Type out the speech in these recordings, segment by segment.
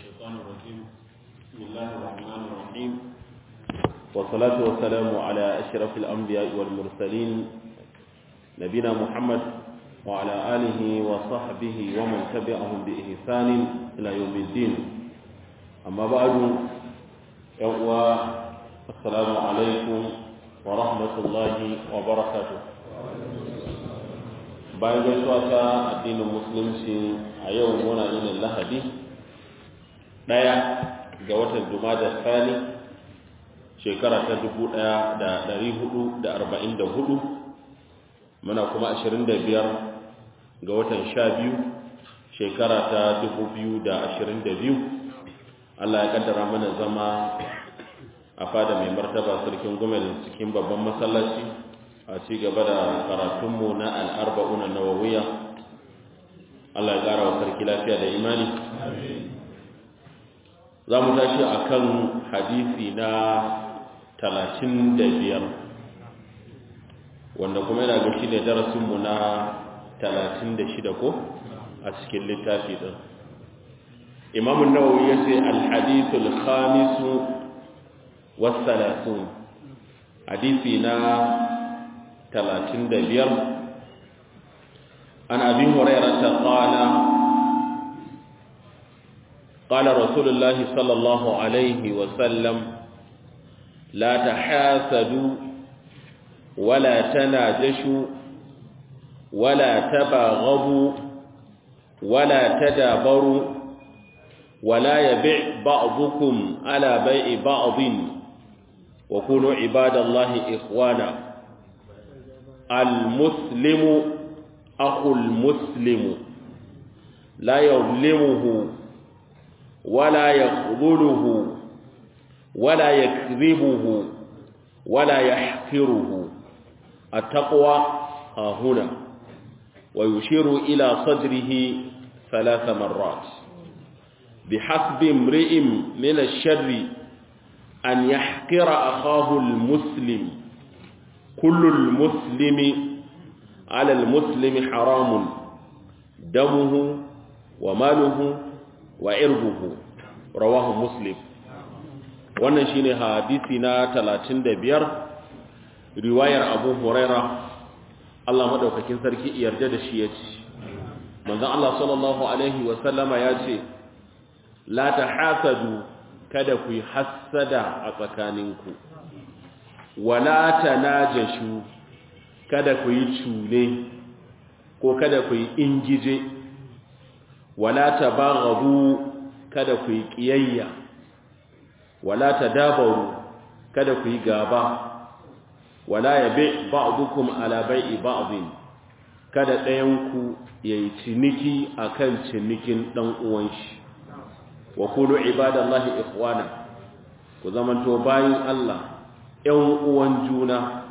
الشيطان الرجيم بسم الله الرحمن الرحيم والصلاة والسلام على أشرف الأنبياء والمرسلين نبينا محمد وعلى آله وصحبه ومن تبعهم بإحسان إلى يوم الدين أما بعد يوم السلام عليكم ورحمة الله وبركاته bayan gaisuwa ta addinin musulunci a yau muna yin lahadi ɗaya ga watan jumada tsani shekara ta dubu ɗaya da ɗari hudu da arba'in da hudu muna kuma ashirin da biyar ga watan sha biyu shekara ta dubu biyu da ashirin da biyu allah ya kaddara mana zama a fada mai martaba sarkin gomel cikin babban masallaci a ci gaba da karatunmu na al'arba'una na wawiya Allah ya ƙara wa sarki lafiya da imani za mu tashi a kan hadisi na talatin da biyar wanda kuma yana gashi ne darasinmu na talatin da shida ko a cikin littafi ɗin imamun nawawi ya ce alhadisul khamisu wasu hadisi na ثلاثين دبير عن أبي هريرة قال قال رسول الله صلى الله عليه وسلم لا تحاسدوا ولا تناجشوا ولا تباغضوا ولا تدابروا ولا يبيع بعضكم على بيع بعض وكونوا عباد الله إخوانا المسلم أخو المسلم لا يظلمه ولا يخذله ولا يكذبه ولا يحقره التقوى ها هنا ويشير إلى صدره ثلاث مرات بحسب امرئ من الشر أن يحقر أخاه المسلم كل المسلم على المسلم حرام دمه وماله وعرضه رواه مسلم wannan shine hadisi na 35 riwayar Abu Huraira Allah madaukakin sarki yarda da shi yace manzon Allah sallallahu alaihi wa sallama yace la tahasadu kada ku yi hasada a tsakaninku wala tanajashu kada ku yi cune ko kada ku yi ingije wala tabaghabu kada ku yi kiyayya wala tadabaru kada ku yi gaba wala yabi ba'dukum ala bai'i ba'din kada ɗayan ku yayi ciniki akan cinikin dan uwan shi wa kunu ibadallahi ikhwana ku zamanto bayin Allah ‘yan uwan juna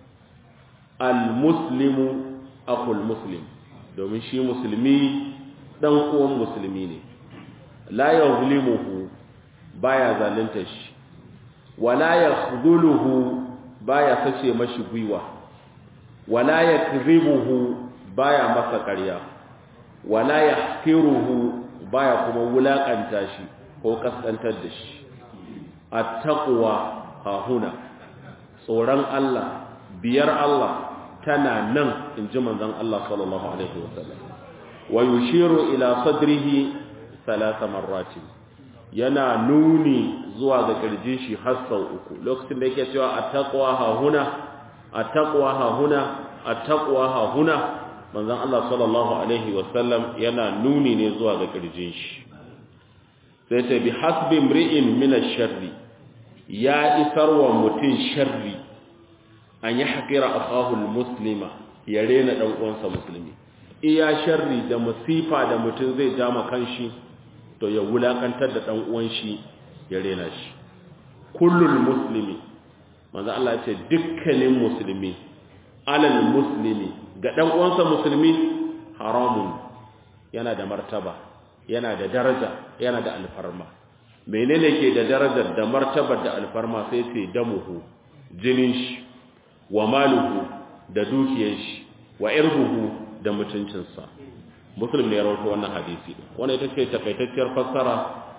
al-muslimu akul muslim domin shi musulmi ɗan uwan musulmi ne la ya zulimuhu baya zalunta shi wala ya khuduluhu baya sace mashi gwiwa wala ya kribuhu baya masa ƙarya wala ya hakiruhu baya kuma wulaƙanta shi ko kaskantar da shi at-taqwa ha huna tsoron Allah biyar Allah tana nan in ji manzon Allah sallallahu alaihi wasallam wa yushiru ila sadrihi thalatha marrati yana nuni zuwa ga kirjin shi har sau uku lokacin da yake cewa attaqwa ha huna attaqwa ha huna attaqwa ha huna manzon Allah sallallahu alaihi wasallam yana nuni ne zuwa ga kirjin shi sai ta bi hasbi imri'in min ash-sharri ya isar wa mutum sharri an yi haƙira a ƙahul muslima ya rena ɗan uwansa musulmi iya sharri da musifa da mutum zai jama kanshi to ya wulaƙantar da ɗan uwan shi ya rena shi kullul muslimi manzo Allah ce dukkanin musulmi alal muslimi ga ɗan uwansa musulmi haramun yana da martaba yana da daraja yana da alfarma menene ke da darajar da martabar da alfarma sai sai damuhu jinin shi wa maluhu da dukiyar shi wa irbuhu da mutuncinsa muslim ne ya rawaito wannan hadisi wannan ita ce takaitacciyar fassara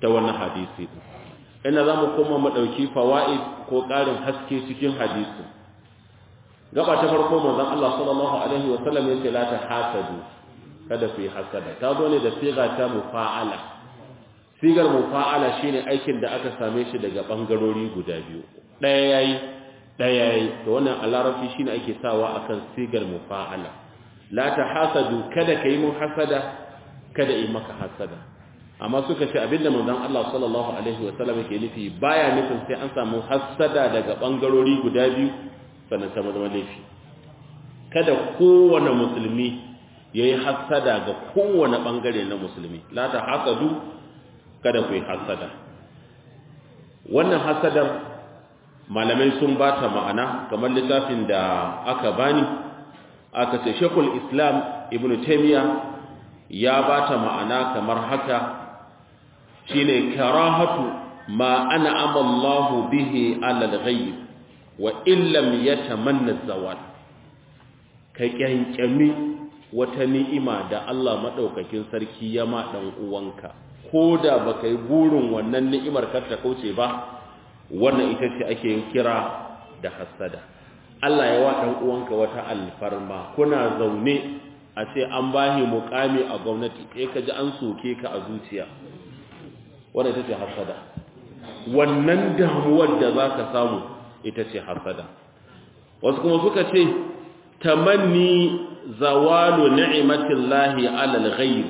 ta wannan hadisi ina za mu koma mu ɗauki fawa'id ko ƙarin haske cikin hadisi gaba ta farko manzon Allah sallallahu alaihi wa sallam yace la ta hasadu kada fi hasada ta zo ne da siga ta mufa'ala sigar mufa'ala shine aikin da aka same shi daga bangarori guda biyu ɗaya yayi ɗaya yayi to wannan a larabci shine ake sawa akan sigar mufa'ala la ta hasadu kada kai mun hasada kada yi maka hasada amma suka ce abinda manzon Allah sallallahu alaihi wa sallam yake nufi baya nufin sai an samu hasada daga bangarori guda biyu sannan ta zama laifi kada kowane musulmi yayi hasada ga kowane bangare na musulmi la ta hasadu kada ku yi hasada wannan hasadar malamai sun bata ma'ana kamar littafin da aka bani aka ce Sheikhul Islam Ibn Taymiyyah ya bata ma'ana kamar haka shine karahatu ma an'ama Allahu bihi 'ala al-ghayb wa illam yatamanna zawal ka kyankyami wata ni'ima da Allah madaukakin sarki ya ma dan uwanka koda baka yi burin wannan ni'imar kar ta kauce ba wannan ita ce ake kira da hasada Allah ya wa dan uwanka wata alfarma kuna zaune a ce an bahi mukami a gwamnati sai ka ji an soke ka a zuciya wadda ita ce hasada wannan damuwar da za ka samu ita ce hasada wasu kuma suka ce tamanni zawalu ni'matillahi alal ghayr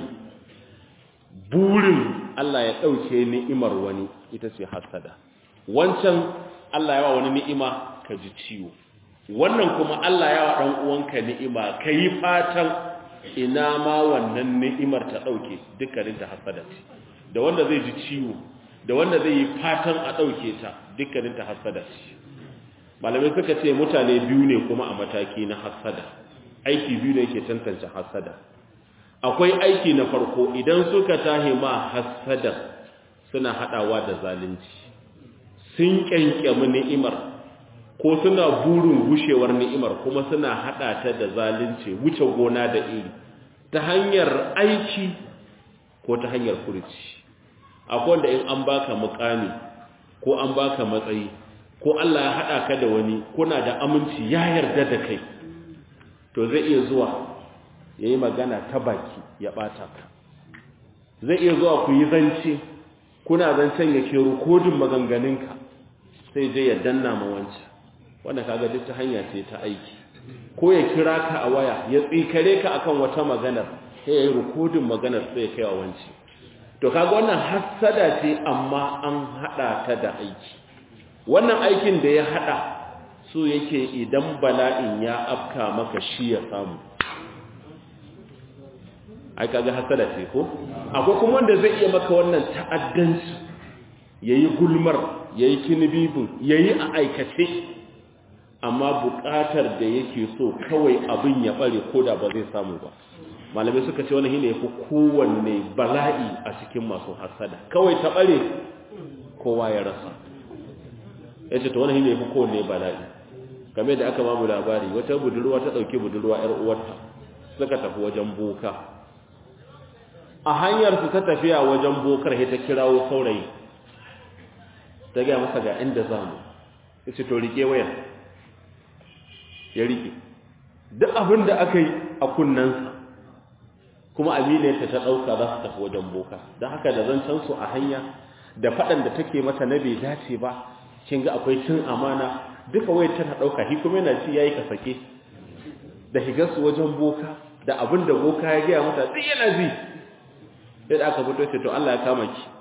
burin Allah ya dauke ni'imar wani ita ce hasada wancan Allah ya wa wani ni'ima ka ji ciwo wannan kuma Allah ya wa dan uwanka ni'ima kai fatan ina ma wannan ni'imar ta dauke dukkanin ta hasada ce da wanda zai ji ciwo da wanda zai yi fatan a dauke ta dukkanin ta hasada ce malamai suka ce mutane biyu ne kuma a mataki na hasada aiki biyu ne yake tantance hasada akwai aiki na farko idan suka tahi ma hasada suna hadawa da zalunci sun kyankyami ni'imar ko suna burin gushewar ni'imar kuma suna hada ta da zalunci wuce gona da iri ta hanyar aiki ko ta hanyar furuci akwai wanda in an baka mukami ko an baka matsayi ko Allah ya hada ka da wani kuna da aminci ya yarda da kai to zai iya zuwa yayi magana ta baki ya bata ka zai iya zuwa ku yi zance kuna zancen yake rikodin maganganunka sai je ya danna ma wancan wanda kaga duk ta hanya ce ta aiki ko ya kira ka a waya ya tsikare ka akan wata maganar sai ya yi rikodin maganar sai ya kai wa wancan to kaga wannan hassada ce amma an hada ta da aiki wannan aikin da ya hada so yake idan bala'in ya afka maka shi ya samu ai kaga hasada ce ko akwai kuma wanda zai iya maka wannan ta'addanci yayi gulmar yayi kinibibin yayi a aikace amma buƙatar da yake so kawai abin ya bare koda ba zai samu ba malamai suka ce wannan shine yafi kowanne bala'i a cikin masu hasada kawai ta bare kowa ya rasa yace to wannan shine yafi kowanne bala'i game da aka babu labari wata budurwa ta dauki budurwa yar uwarta suka tafi wajen boka a hanyar su ta tafiya wajen bokar sai ta kirawo saurayi ta ga masa ga inda zamu yace to rike wayar ya rike duk abin da aka yi a kunnansa kuma aminiyarta ta ɗauka za su tafi wajen boka don haka da zancen su a hanya da faɗan da take mata na bai dace ba kin ga akwai cin amana duka wayar tana ɗauka shi kuma yana ci yayi ka sake da higar su wajen boka da abin da boka ya gaya mata duk yana ji sai da aka fito sai to Allah ya kama ki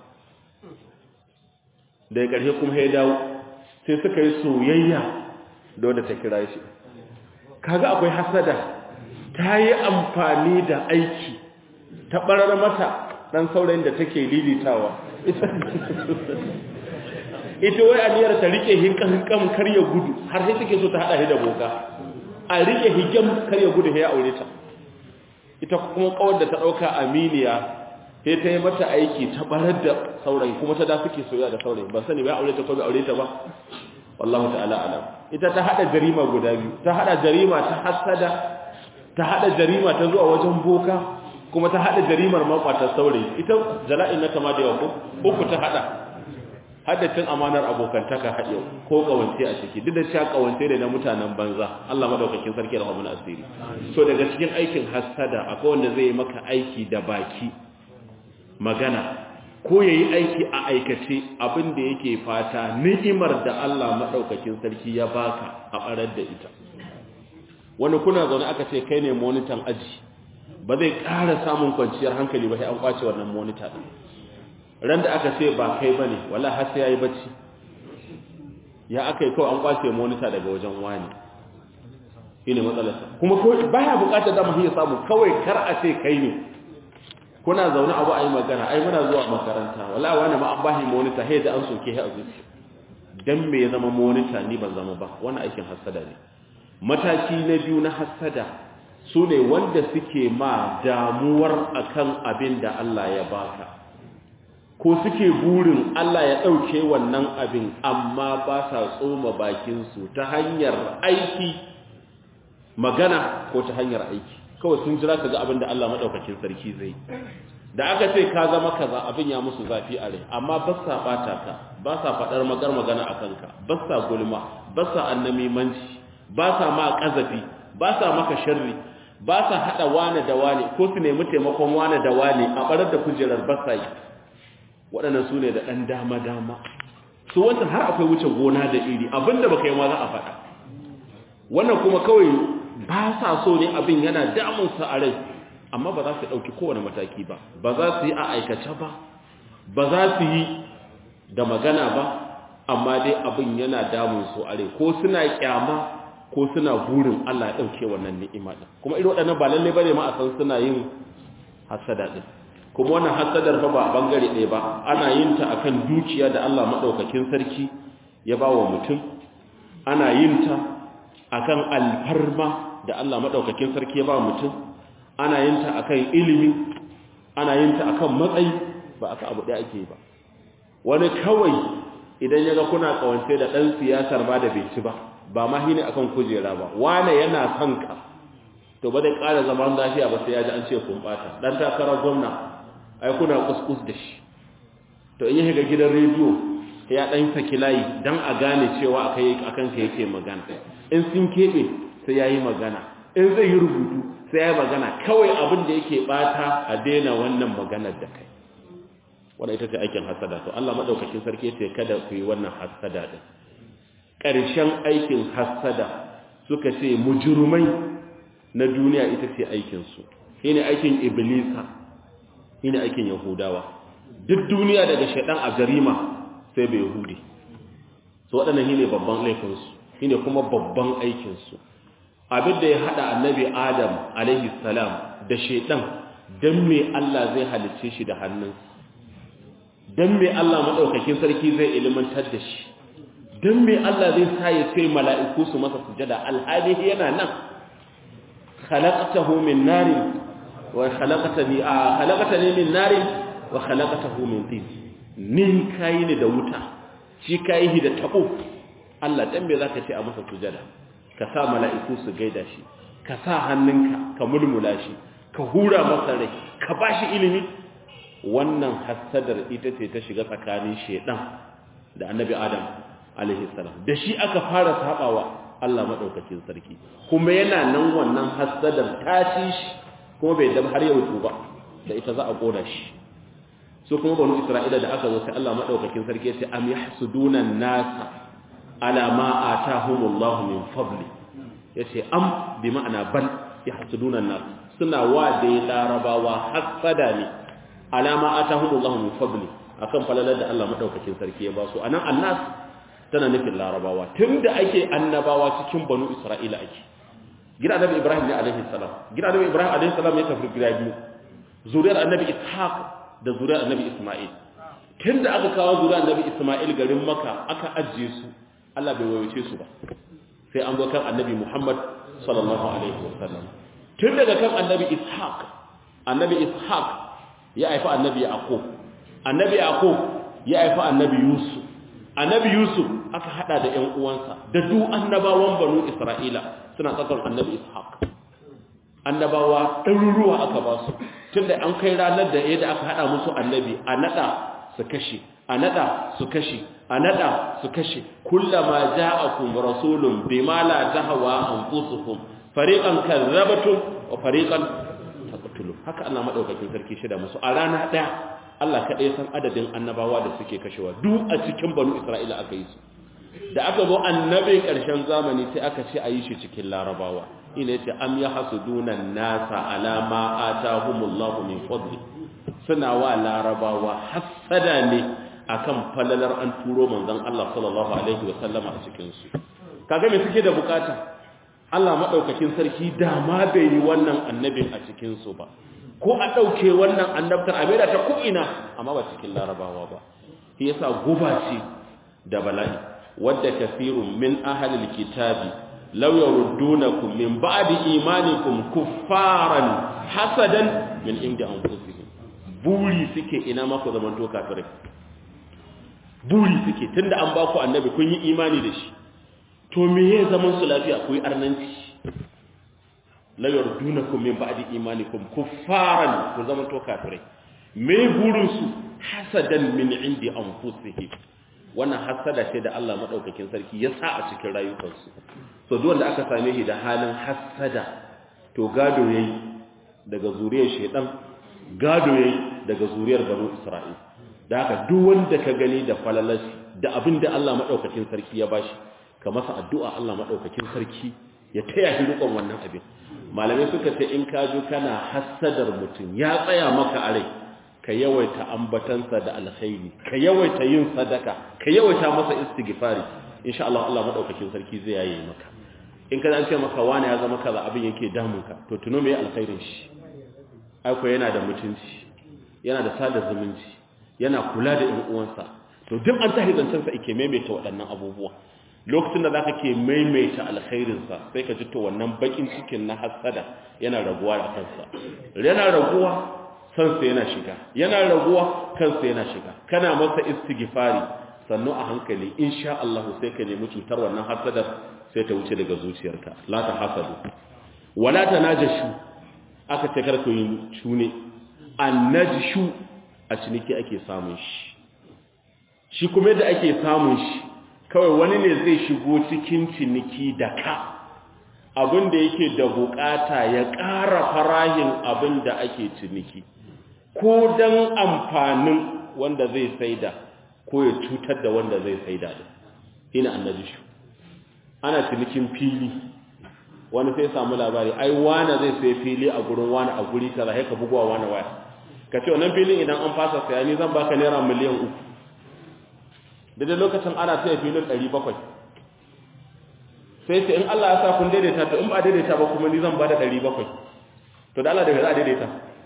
da ƙarshe kuma ya dawo sai suka yi soyayya da wanda ta kira shi kaga akwai hasada ta yi amfani da aiki ta barar mata dan saurayin da take lilitawa ita wai aniyar ta rike hinkan kar ya gudu har sai take so ta hada shi da boka a rike higam kar ya gudu sai ya aure ta ita kuma kawar da ta dauka aminiya sai ta yi mata aiki ta barar da saurayi kuma ta da suke soyayya da saurayi ba sani ba aure ta ko ba aure ta ba wallahu ta'ala alam ita ta hada jarima guda biyu ta hada jarima ta hasada ta hada jarima ta zuwa wajen boka kuma ta hada jarimar makwatar saurayi ita jala'in na kama da yawa ko uku ta hada haddacin amanar abokantaka haɗe ko kawance a ciki duk da cewa kawance da na mutanen banza Allah madaukakin sarki da rahmanin asiri so daga cikin aikin hasada akwai wanda zai yi maka aiki da baki magana ko yayi aiki a aikace abin da yake fata ni'imar da Allah madaukakin sarki ya baka a barar da ita wani kuna zaune aka ce kai ne monitan aji ba zai ƙara samun kwanciyar hankali ba sai an kwace wannan monitor din ran da aka ce ba kai bane wallahi har sai yayi bacci ya aka yi kawai an kwace monitor daga wajen wani shine matsalarsa kuma ko baya bukatar da mu iya samu kawai kar a ce kai ne kuna zaune abu ayi magana ai muna zuwa makaranta wallahi wani ma an bashi monitor sai da an soke shi a zuci dan me ya zama monitor ni ban zama ba wannan aikin hasada ne mataki na biyu na hasada su ne wanda suke ma damuwar akan abin da Allah ya baka ko suke burin Allah ya ɗauke wannan abin amma ba sa tsoma bakinsu ta hanyar aiki magana ko ta hanyar aiki kawai sun jira ka ga abin da Allah maɗaukakin sarki zai da aka ce ka zama kaza abin ya musu zafi a rai amma ba sa ɓata ka ba sa faɗar magar magana a kanka ba sa gulma ba sa annamimanci ba sa ma ƙazafi ba sa maka sharri ba sa haɗa wane da wane ko su nemi taimakon wane da wane a ɓarar da kujerar ba sa yi waɗannan su ne da ɗan dama-dama su wancan har akwai wuce gona da iri abinda baka yi ma za a faɗa wannan kuma kawai ba sa so ne abin yana damunsa a rai amma ba za su ɗauki kowane mataki ba ba za su yi a aikace ba ba za su yi da magana ba amma dai abin yana damun su a rai ko suna kyama ko suna burin Allah ya ɗauke wannan ni'ima ɗin kuma irin waɗannan ba lalle bane ma a san suna yin hasada ɗin kuma wannan hasadar fa ba bangare ɗaya ba ana yin ta akan dukiya da Allah madaukakin sarki ya ba wa mutum ana yin ta akan alfarma da Allah madaukakin sarki ya ba mutum ana yin ta akan ilimi ana yin ta akan matsayi ba aka abu ɗaya ake ba wani kawai idan ya ga kuna kawance da ɗan siyasar ba da bai ci ba ba ma hine akan kujera ba wane yana son ka to ba dai ƙara zaman lafiya ba sai ya ji an ce kun ɓata ɗan takarar gwamna ai kuna kuskus da shi to in ya shiga gidan rediyo ya dan saki layi dan a gane cewa akai akan ka yake magana in sun kebe sai yayi magana in zai yi rubutu sai yayi magana kawai abin da yake bata a daina wannan maganar da kai wannan ita ce aikin hasada to Allah madaukakin sarki yace kada ku yi wannan hasada din ƙarshen aikin hasada suka ce mujrimai na duniya ita ce aikin su shine aikin iblisa shine aikin yahudawa duk duniya daga shaidan a jarima sai bai yahudi so waɗannan shine babban laifinsu shine kuma babban aikinsu abin da ya haɗa annabi adam alaihi salam da shaidan don me Allah zai halicce shi da hannunsa don me Allah maɗaukakin sarki zai ilimantar da shi don me Allah zai sa ya kai mala'iku su masa sujada alhali yana nan khalaqtahu min narin wa khalaqtani a khalaqtani min narin wa khalaqtahu min tin ni kai ne da wuta shi kai hi da tabo Allah dan me zaka ce a masa sujada ka sa mala'iku su gaida shi ka sa hannunka ka mulmula shi ka hura masa rai ka bashi ilimi wannan hasadar ita ce ta shiga tsakanin shedan da annabi adam alaihi salam da shi aka fara sabawa Allah madaukakin sarki kuma yana nan wannan hasadar ta ci shi kuma bai dam har yau ba da ita za a kona shi so kuma banu isra'ila da aka zo sai Allah madaukakin sarki ya ce am yahsuduna an-nasa ala ma atahumullahu min fadli yace am bi ma'ana bal yahsuduna an-nas suna wa dai larabawa hasada ne ala ma atahumullahu min fadli akan falalar da Allah madaukakin sarki ya ba su anan annas tana nufin larabawa tunda ake annabawa cikin banu isra'ila ake gida annabi ibrahim ne alaihi salam gida annabi ibrahim alaihi salam ya tafi gida biyu zuriyar annabi ishaq da zuriyar annabi isma'il tunda aka kawo zuriyar annabi isma'il garin makka aka ajiye su Allah bai wayoce su ba sai an zo kan annabi muhammad sallallahu alaihi wasallam tun daga kan annabi ishaq annabi ishaq ya haifa annabi yaqub annabi yaqub ya haifa annabi yusuf annabi yusuf aka hada da ƴan uwansa da duk annabawan banu isra'ila suna tsakar annabi ishaq annabawa ɗaruruwa aka ba su tunda an kai ranar da yadda aka hada musu annabi a nada su kashe a nada su kashe a nada su kashe kullama ja'akum rasulun bima la tahwa anfusukum fariqan kazzabatum wa fariqan taqtulun haka Allah madaukakin sarki shida musu a rana daya Allah kadai san adadin annabawa da suke kashewa duk a cikin banu Isra'ila aka yi su da aka zo annabin ƙarshen zamani sai aka ce a yi shi cikin larabawa ina yace am yahsuduna nasa ala ma atahumullahu min fadli suna wa larabawa hasada ne akan falalar an turo manzon Allah sallallahu alaihi wa sallama a cikin su kaga me suke da bukata Allah madaukakin sarki da ma bai yi wannan annabin a cikin su ba ko a dauke wannan annabtar a maida ta ku'ina amma ba cikin larabawa ba shi yasa guba ce da bala'i wadda kafirun min ahlil kitabi law yurdunakum min ba'di imanikum kuffaran hasadan min inda anfusihim buri suke ina ma ku zaman to kafirai buri suke tunda an ba ku annabi kun yi imani da shi to me ya zaman su lafiya ku yi arnanci law yurdunakum min ba'di imanikum kuffaran ku zaman to kafirai me burin su hasadan min indi anfusihim wannan hasada ce da Allah madaukakin sarki ya sa a cikin rayukansu so duk wanda aka same shi da halin hasada to gado yayi daga zuriyar shedan gado yayi daga zuriyar banu isra'il da haka duk wanda ka gani da falalashi da abin da Allah madaukakin sarki ya bashi ka masa addu'a Allah madaukakin sarki ya taya shi rikon wannan abin malamai suka ce in ka jo kana hasadar mutum ya tsaya maka a rai ka yawaita ambatansa da alkhairi ka yawaita yin sadaka ka yawaita masa istighfari insha Allah Allah madaukakin sarki zai yaye maka in ka an ce maka wani ya zama kaza abin yake damun ka to tuno me alkhairin shi ai ko yana da mutunci yana da sada zumunci yana kula da ƴan uwansa to duk an tahi zancen sa yake maimaita waɗannan abubuwa lokacin da zaka ke maimaita alkhairin sa sai ka ji to wannan bakin cikin na hasada yana raguwa a kansa yana raguwa kansa yana shiga yana raguwa kansa yana shiga kana masa istighfari sannu a hankali insha Allah sai ka nemi cutar wannan hasadar sai ta wuce daga zuciyarka la ta hasadu wala tanajashu aka ce kar ku yi shune annajshu a ciniki ake samun shi shi kuma da ake samun shi kawai wani ne zai shigo cikin ciniki da ka abin da yake da bukata ya ƙara farahin abin da ake ciniki ko don amfanin wanda zai saida ko ya cutar da wanda zai saida da ina annabi shi ana cinikin fili wani sai samu labari ai wani zai sai fili a gurin wani a guri kaza sai ka bugowa wani waya ka ce wannan filin idan an fasa saya ni zan baka naira miliyan uku da lokacin ana saya filin ɗari bakwai sai ce in Allah ya sa kun daidaita to in ba daidaita ba kuma ni zan ba da ɗari bakwai to da Allah da za a daidaita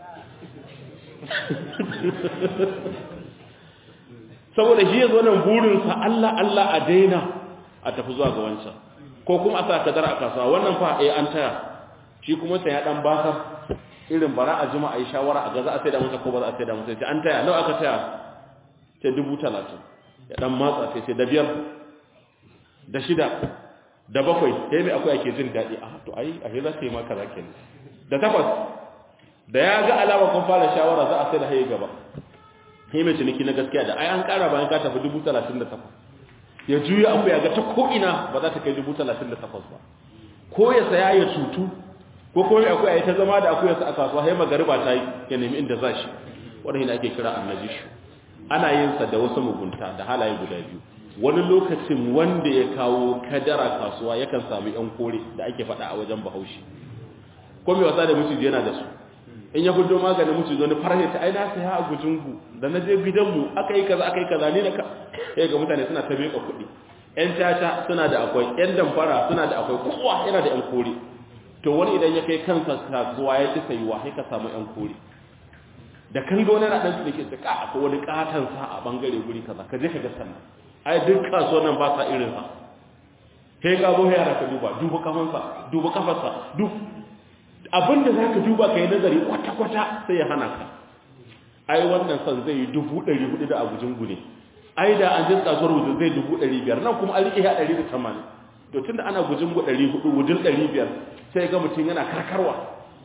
saboda shi ya zo nan burinsa Allah Allah a daina a tafi zuwa ga wancan ko kuma a sa kadar a kasuwa wannan fa eh an taya shi kuma sai ya dan baka irin bara a jima a yi shawara a ga za a sai da masa ko ba za a sai da masa sai an taya nawa aka taya sai dubu talatin ya dan matsa sai sai da biyar da shida da bakwai sai mai akwai ake jin daɗi a to ai a za ka yi maka za kenan da takwas da ya ga alama kun fara shawara za a sai da haye gaba sai mai ciniki na gaskiya da ai an ƙara bayan ka tafi dubu talatin da takwas ya juya akwai ya ga ta ko'ina ba za ta kai dubu talatin da takwas ba ko ya saya ya cutu ko kuma akwai a yi ta zama da akwai yasa a kasuwa sai magariba ta yi ya nemi inda za shi wadda ake kira annabi shi ana yin sa da wasu mugunta da halaye guda biyu wani lokacin wanda ya kawo kadara kasuwa yakan samu yan kore da ake faɗa a wajen bahaushe ko mai wasa da miciji yana da su in ya gudu maganin miciji wani farhe ta aina saya a gujingu da na je gidanmu aka yi kaza aka yi kaza ni na ka sai ga mutane suna ta miƙa kuɗi yan caca suna da akwai yan damfara suna da akwai kowa yana da yan kore to wani idan ya kai kansa kasuwa ya ci sayuwa sai ka samu yan kore da kan ga wani na ɗan ke ta ka akwai wani katon sa a bangare guri kaza ka je ka ga sannan ai duk kasuwan nan ba sa irin sa sai ka zo yara ka duba duba kafansa duba kafarsa duk abinda za ka duba ka yi nazari kwata-kwata sai ya hana ka ai wannan son zai yi dubu ɗari hudu da abujin gune ai da an jin kasuwar wujin zai dubu ɗari biyar nan kuma an riƙe ya ɗari da tamanin to tun da ana gujin gu ɗari hudu wujin ɗari biyar sai ga mutum yana karkarwa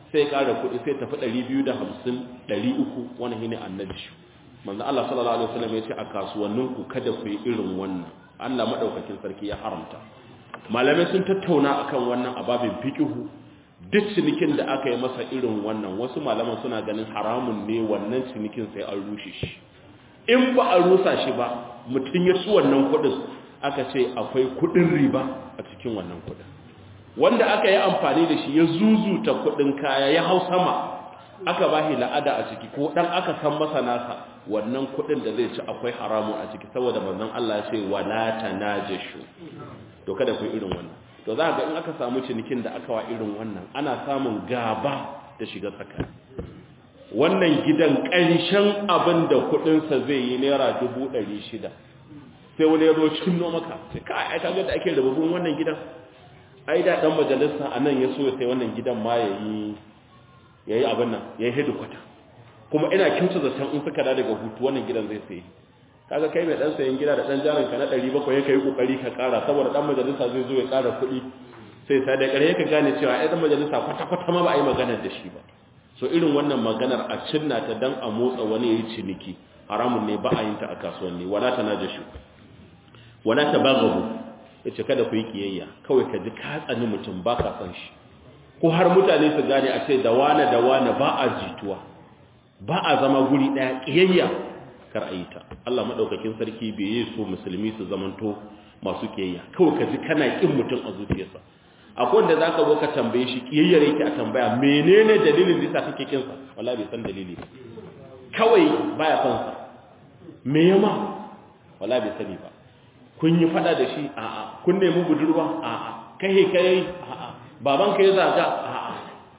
sai ƙara kuɗi sai tafi 250 300 wani shine annabi shi manzo Allah sallallahu alaihi wasallam ya ce a kasuwanninku kada ku yi irin wannan Allah madaukakin sarki ya haramta malamai sun tattauna akan wannan ababin fiqhu duk cinikin da aka yi masa irin wannan wasu malaman suna ganin haramun ne wannan cinikin sai an rushe shi in ba a rusa shi ba mutum ya ci wannan kudin aka ce akwai kudin riba a cikin wannan kudin wanda aka yi amfani da shi ya zuzuta kudin kaya ya hau sama aka ba shi la'ada a ciki ko dan aka san masa nasa wannan kudin da zai ci akwai haramun a ciki saboda manzon Allah ya ce wala tanajashu to kada ku irin wannan to za ga in aka samu cinikin da aka wa irin wannan ana samun gaba da shiga tsakani wannan gidan ƙarshen abin da kuɗinsa zai yi naira dubu ɗari shida sai wani ya zo cinno maka sai ka aika ga da ake rububin wannan gidan ai da ɗan majalisa a nan ya so ya sai wannan gidan ma ya yi ya yi abin nan ya yi hedikwata kuma ina kyauta zaton in suka da daga hutu wannan gidan zai sai kaga kai mai dan sayan gida da dan jarin ka na 700 yake yi kokari ka kara saboda dan majalisa zai zo ya kara kuɗi sai sai da kare ka gane cewa ai dan majalisa kwata kwata ma ba a yi magana da shi ba so irin wannan maganar a cinna ta dan a motsa wani yayi ciniki haramun ne ba a yin ta a kasuwanni wala tanajashu wala tabaghabu yace kada ku yi kiyayya kawai ka ji ka tsani mutum ba ka san shi ko har mutane su gane a ce da wane da wane ba a jituwa ba a zama guri daya kiyayya kar a yi ta Allah maɗaukakin sarki bai yi so musulmi su zamanto masu kiyayya kawai ka ji kana ƙin mutum a zuciyarsa akwai wanda za ka zo ka tambaye shi kiyayyar yake a tambaya menene dalilin da yasa kake kinsa wala bai san dalili ba kawai baya son sa me yama wala bai sani ba kun yi fada da shi a'a kun nemi budurwa a'a kai kai a'a baban ka ya zaga a'a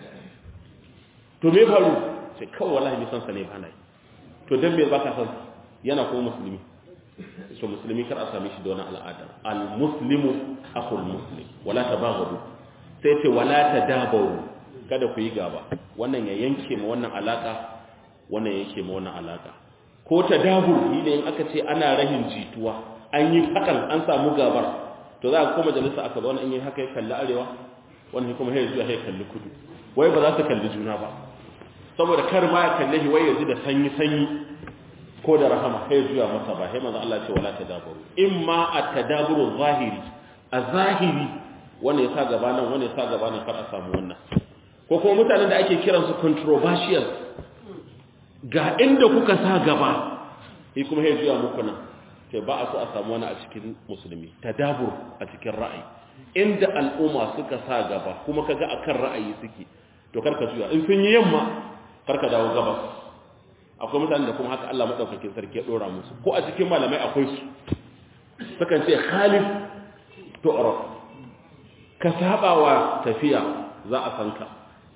to me faru sai kawai wallahi bai san sa ne ba na yi to dan me baka san yana ko musulmi so musulmi kar a same shi da wannan al'ada al muslimu akhul muslim wala tabaghadu sai ce wala tadabaru kada ku yi gaba wannan ya yanke ma wannan alaka wannan yake ma wannan alaka ko tadabur ne in aka ce ana rahin jituwa an yi hakan an samu gabar to za ka koma majalisa aka zauna in yi haka ya kalli arewa wannan kuma ya zuwa ya kalli kudu wai ba za su kalli juna ba saboda kar ma ya kalle shi wai ya ji da sanyi sanyi ko da rahama sai juya masa ba sai manzo Allah ce wala tadabaru imma at-tadaburu zahiri az-zahiri wanda yasa gaba nan wanda yasa gaba nan kar a samu wannan ko kuma mutanen da ake kiran su controversial ga inda kuka sa gaba sai kuma sai juya muku nan sai ba a so a samu wani a cikin musulmi tadabur a cikin ra'ayi inda al'umma suka sa gaba kuma kaga akan ra'ayi suke to karka juya in sun yi yamma karka dawo gabas akwai mutanen da kuma haka Allah madaukakin sarki ya dora musu ko a cikin malamai akwai su sukan ce khalif tu'raf ka sabawa tafiya za a san ka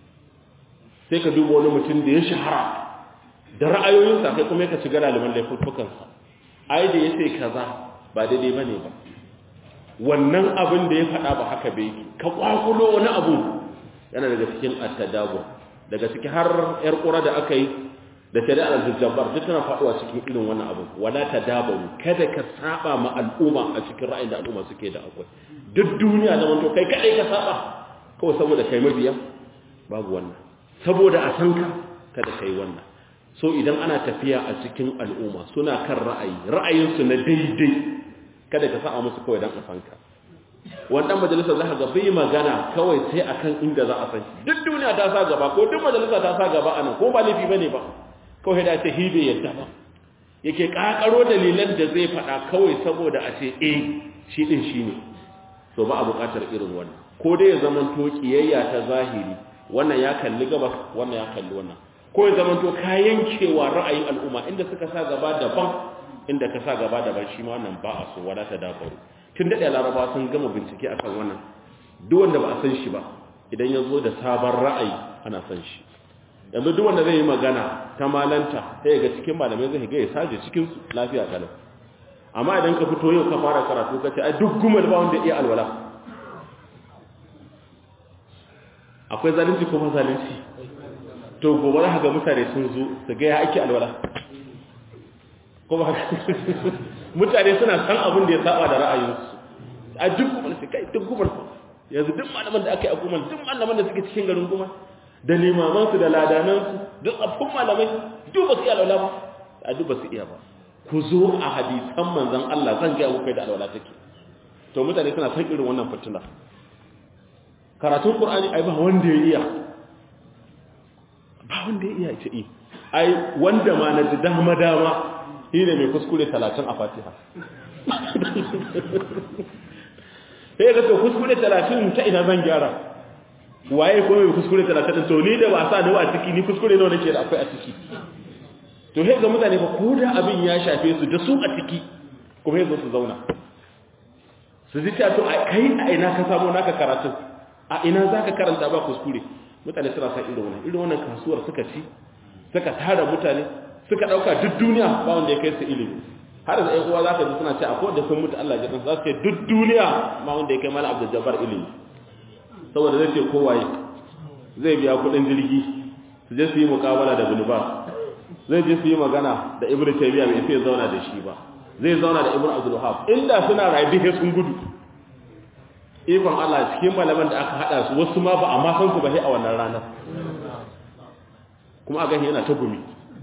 sai ka duba wani mutum da ya shahara da ra'ayoyinsa kai kuma ka ci gara liman laifukansa ai da yace kaza ba daidai bane ba wannan abin da ya faɗa ba haka bai ka kwakulo wani abu yana daga cikin at-tadabbur daga cikin har yar ƙura da aka yi da shari'ar al-jabbar duk tana faduwa cikin irin wannan abu wala tadabaru kada ka saba ma al'umma a cikin ra'ayin da al'umma suke da akwai duk duniya da wanto kai kadai ka saba kawai saboda kai mabiya babu wannan saboda a san ka kada kai wannan so idan ana tafiya a cikin al'umma suna kan ra'ayi ra'ayinsu na daidai kada ka saba musu kawai dan a san ka wannan majalisa za ka ga bai magana kawai sai akan inda za a san shi duk duniya ta sa gaba ko duk majalisa ta sa gaba anan ko ba laifi bane ba kawai da ce hibe yadda ba yake kakaro dalilan da zai faɗa kawai saboda a ce eh shi din shi ne so ba a buƙatar irin wannan ko dai ya zama to kiyayya ta zahiri wannan ya kalli gabas wannan ya kalli wannan ko ya zama to ka yankewa ra'ayin al'umma inda suka sa gaba daban inda ka sa gaba daban shi ma wannan ba a so wala ta dabaru tun daɗe laraba sun gama bincike akan wannan duk wanda ba a san shi ba idan ya zo da sabon ra'ayi ana san shi yanzu duk wanda zai yi magana ta malanta sai ga cikin malamai zai ga ya saje cikin lafiya kalau amma idan ka fito yau ka fara karatu ka ce ai duk gumal ba wanda iya alwala akwai zalunci ko ba zalunci to gobe za ga mutane sun zo su ga ya ake alwala ko ba mutane suna san abin da ya saba da ra'ayinsu a duk gumal sai kai duk gumal yanzu duk malaman da aka yi a gumal duk malaman da suke cikin garin gumal da limamansu da ladanansu duk abun malamai duk ba su iya alwala ba a duk ba su iya ba ku zo a hadisan manzon Allah zan ga muku da alwala take to mutane suna san irin wannan fitina karatun qur'ani ai ba wanda ya iya ba wanda ya iya ce eh ai wanda ma na ji dama dama shine mai kuskure 30 a Fatiha sai ga to kuskure 30 ta ina zan gyara waye ko mai kuskure 30 to ni da ba sa da a ciki ni kuskure nawa nake da akwai a ciki to sai ga mutane ba ko da abin ya shafe su da su a ciki kuma yanzu su zauna su ji ta to kai a ina ka samu naka karatu a ina zaka karanta ba kuskure mutane suna san irin wannan irin wannan kasuwar suka ci suka tara mutane suka dauka duk duniya ba wanda ya kai su ilimi har da uwa za ka ji suna ce akwai da sun mutu Allah ya za su ce duk duniya ma wanda ya kai mala Abdul Jabbar ilimi saboda zai ce kowaye zai biya kudin jirgi su je su yi mukabala da Ibn Bas zai je su yi magana da Ibn Taymiyyah bai sai zauna da shi ba zai zauna da Ibn Abdul Wahhab inda suna rabi sai sun gudu ikon Allah cikin malaman da aka hada su wasu ma ba a ma san su ba sai a wannan ranar kuma a gani yana ta gumi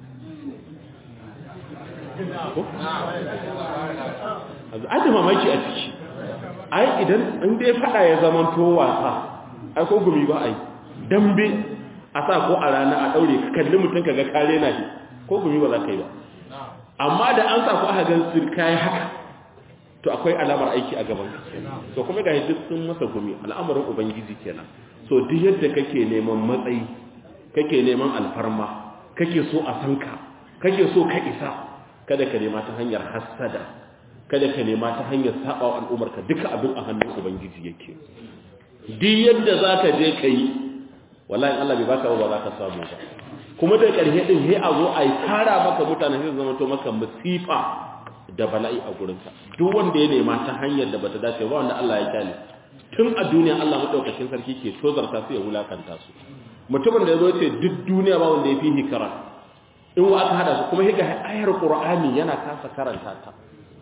aji mamaki a ciki ai idan in dai fada ya zaman to wasa ai ko gumi ba ai dambe a sa ko a rana a daure ka kalli mutum ka ga kare na shi ko gumi ba za ka yi ba amma da an sa ku aka gan sirka ya haka to akwai alamar aiki a gaban to kuma ga duk sun masa gumi al'amarin ubangiji kenan so duk yadda kake neman matsayi kake neman alfarma kake so a san ka kake so ka isa kada ka nema ta hanyar hassada kada ka nema ta hanyar saba wa al'umarka duka abin a hannun ubangiji yake duk yadda zaka je kai wallahi Allah bai baka ba za ka samu ba kuma da ƙarshe din sai a zo a yi tara maka mutane sai zama to maka musifa da bala'i a gurinka duk wanda ya nema ta hanyar da bata dace ba wanda Allah ya kyale tun a duniya Allah madaukakin sarki ke tozarta su ya wulakanta su mutumin da ya zo ce duk duniya ba wanda ya fi hikara in wa aka hada su kuma higa ayar qur'ani yana kasa karanta ta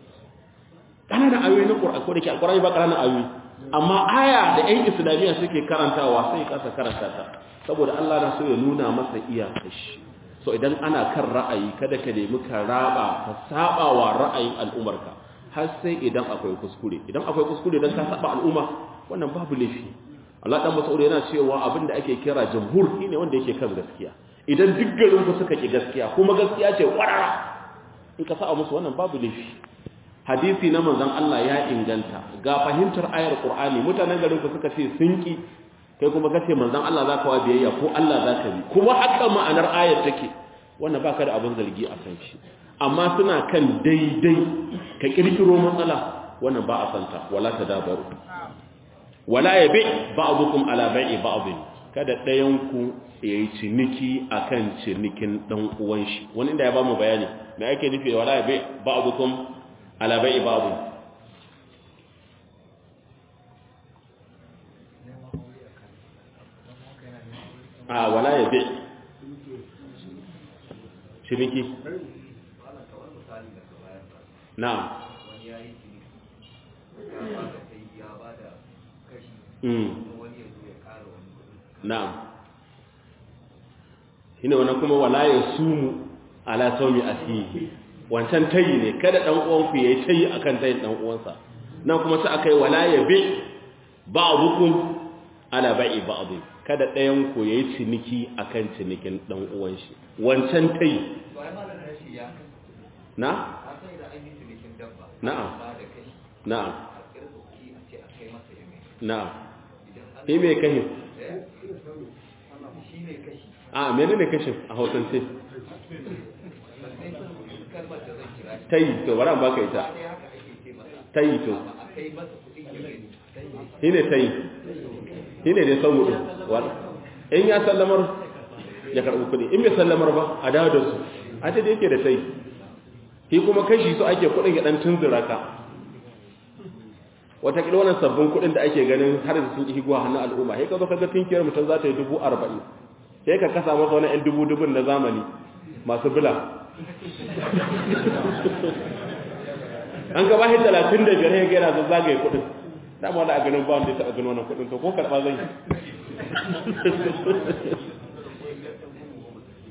kananan ayoyi na qur'ani ko da ke alqur'ani ba kananan ayoyi amma aya da ƴan islamiyya suke karantawa sai kasa karanta ta saboda Allah na so ya nuna masa iyakar shi so idan ana kan ra'ayi kada ka nemi ka raba ka saba wa ra'ayin al'umarka har sai idan akwai kuskure idan akwai kuskure dan ka saba al'umma wannan babu laifi Allah dan Mas'ud yana cewa abinda ake kira jamhur shine wanda yake kan gaskiya idan duk garin ku suka ki gaskiya kuma gaskiya ce warara in ka saba musu wannan babu laifi hadisi na manzon Allah ya inganta ga fahimtar ayar Qur'ani mutanen garin ku suka ce sun ki kai kuma kace manzon Allah zaka wa biyayya ko Allah zaka bi kuma haka ma'anar ayar take wannan baka da abin zargi a kan shi amma suna kan daidai ka kirkiro matsala wannan ba a santa wala tadabaru wala yabi ba'dukum ala bai'i ba'd kada dayan ku yayi ciniki akan cinikin dan uwan shi wani inda ya ba mu bayani me ake nufi wala yabi ba'dukum ala bai'i ba'd a wala yabi ciniki na'am na'am shine wannan kuma wala ya sumu ala sawmi asihi wancan tayi ne kada dan uwan ku yayi tayi akan tayin dan uwansa nan kuma sai akai wala ya bi ba'dukum ala ba'i ba'd kada ɗayan ku yayi ciniki akan cinikin dan uwan shi wancan tayi na na'am na'am na'am shi mai kashin a mene ne kashin a hausance ta yi to bara ba ka ita ta yi to shi ne ta yi shi ne dai son mutu in ya sallamar ya karɓi kuɗi in bai sallamar ba a dawo da su a ta da yake da ta yi shi kuma kashi su ake kuɗin ya ɗan tunzura ka watakila wannan sabbin kuɗin da ake ganin har da sun ihiguwa hannun al'umma sai ka zo kaga tinkiyar mutum za ta yi dubu arba'in sai ka kasa masa wani ‘yan dubu dubun na zamani masu bila an gaba shi talatin da biyar ya gaira zan zagaye kuɗin dama wani a ganin ba wanda ya taɓa ganin wannan kuɗin to ko karɓa zan yi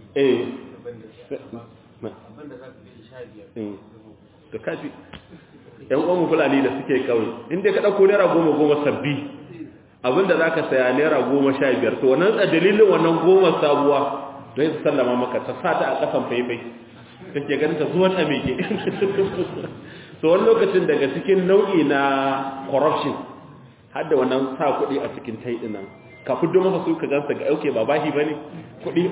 eh abinda za ka gani sha biyar da kafi yan uwan fulani da suke kawai inda ka ɗauko naira goma goma sabbi abinda za ka saya naira goma sha biyar to wannan a dalilin wannan goma sabuwa don yi sallama maka ta sa ta a ƙasan faifai kake ganin ta zuwa ta meke so wani lokacin daga cikin nau'i na corruption har da wannan sa kuɗi a cikin tai ɗin nan ka fiddo masa su ka gansa ga auke ba bashi ba ne kuɗi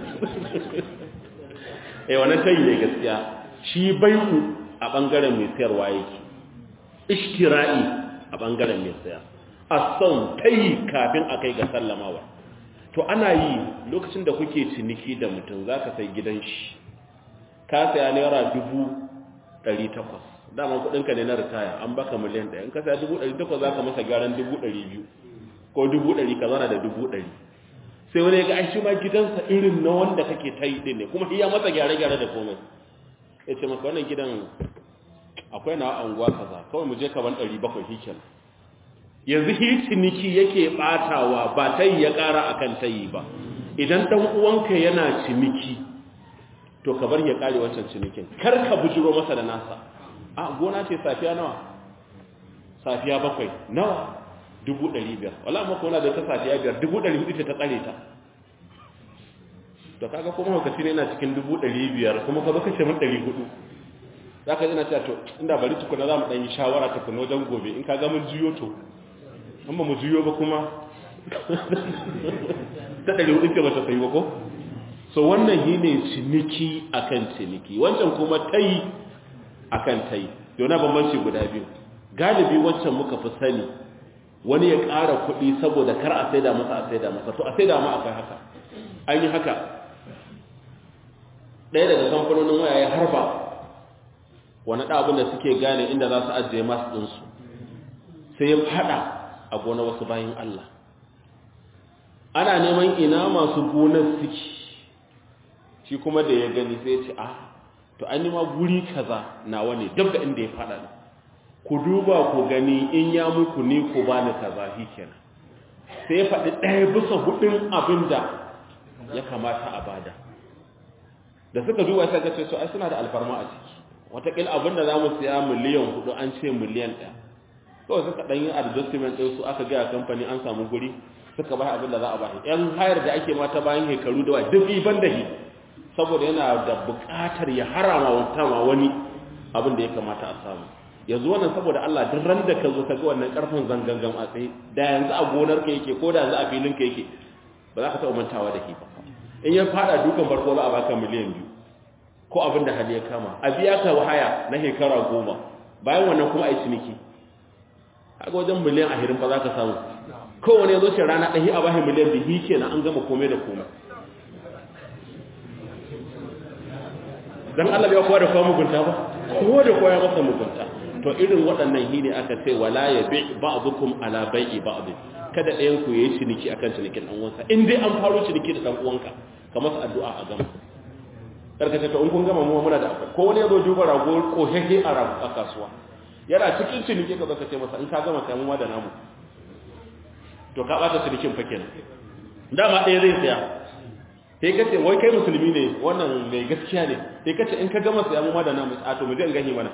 eh wannan tayi ne gaskiya shi baiku a ɓangaren mai sayarwa yake ishtira'i a ɓangaren mai saya a son tayi kafin a kai ga sallamawa to ana yi lokacin da kuke ciniki da mutum za ka sai gidan shi ka saya naira dubu ɗari takwas dama kuɗinka ne na ritaya an baka miliyan ɗaya in ka saya dubu ɗari takwas za ka masa gyaran dubu ɗari biyu ko dubu ɗari ka zana da dubu ɗari sai wani ya ga aishi ma gidansa irin na wanda kake ta yi ɗin ne kuma iya masa gyare-gyare da komai ya ce maka wannan gidan akwai na anguwa kaza kawai mu je kaban ɗari bakwai hikin yanzu hi ciniki yake ɓatawa ba ta yi ya ƙara a kan ta yi ba idan ɗan uwanka yana ciniki to ka bar ya ƙare wancan cinikin kar ka bujiro masa da nasa a gona ce safiya nawa safiya bakwai nawa dubu ɗari biyar wala maka wana da ta safiya biyar dubu ɗari hudu ce ta tsare ta to kaga kuma hukaci ne yana cikin dubu ɗari biyar kuma ka baka ce min ɗari hudu za ka zina cewa to inda bari tukuna za mu ɗan yi shawara tukuna wajen gobe in ka ga mun juyo to in ba mu juyo ba kuma ta ɗari hudu ce ba ta sayi ba ko so wannan yi ne ciniki akan ciniki wancan kuma tayi akan tayi yau na bambanci guda biyu galibi wancan muka fi sani wani ya ƙara kuɗi saboda kar a saida masa a saida masa to a saida ma akwai haka an yi haka ɗaya daga kamfanonin waya ya harba wani ɗabin da suke gane inda za su ajiye masu ɗinsu sai ya faɗa a gona wasu bayan Allah ana neman ina masu gonar suke shi kuma da ya gani sai ya ce ah to an nima guri kaza nawa ne duk da inda ya faɗa ne ku duba ku gani in ya muku ni ku ba ni kaza shi kenan sai ya faɗi ɗaya bisa hudun abin da ya kamata a bada da suka duba sai ga ce so ai suna da alfarma a ciki watakila abin da za mu siya miliyan hudu an ce miliyan ɗaya kawai suka ɗan yi adjustment ɗin su aka gaya kamfani an samu guri suka bai abin da za a ba yan hayar da ake mata bayan hekaru da wa duk ban da shi saboda yana da buƙatar ya harama wata ma wani abin da ya kamata a samu yanzu wannan saboda Allah duk ran da ka zo ka ga wannan karfin zangangan a tsaye da yanzu a gonar ka yake ko da yanzu a filin ka yake ba za ka taɓa mantawa da shi ba in ya fada dukan farko za a baka miliyan biyu ko abin da hali ya kama a biya ka wahaya na shekara goma bayan wannan kuma a yi ciniki haka wajen miliyan ahirin ba za ka samu kowane ya zo shi rana ɗahi a bahin miliyan bihi ke na an gama komai da komai don Allah ya kowa da kowa mugunta ba kowa da kowa ya masa mugunta to irin waɗannan hi ne aka ce wala ya bi ba'dukum ala bai'i ba'd kada ɗayan ku yayi ciniki akan cinikin ɗan uwansa in dai an faro ciniki da ɗan uwanka ka masa addu'a a gama karkace to in kun gama mu muna da akwai ko wani yazo duba rago ko hehe a rago a kasuwa yana cikin ciniki ka zaka ce masa in ka gama kai mu da namu to ka bata cinikin fa kenan dama ɗaya zai tsaya sai kace wai kai musulmi ne wannan mai gaskiya ne sai kace in ka gama saya mu da namu a to mu je in gani mana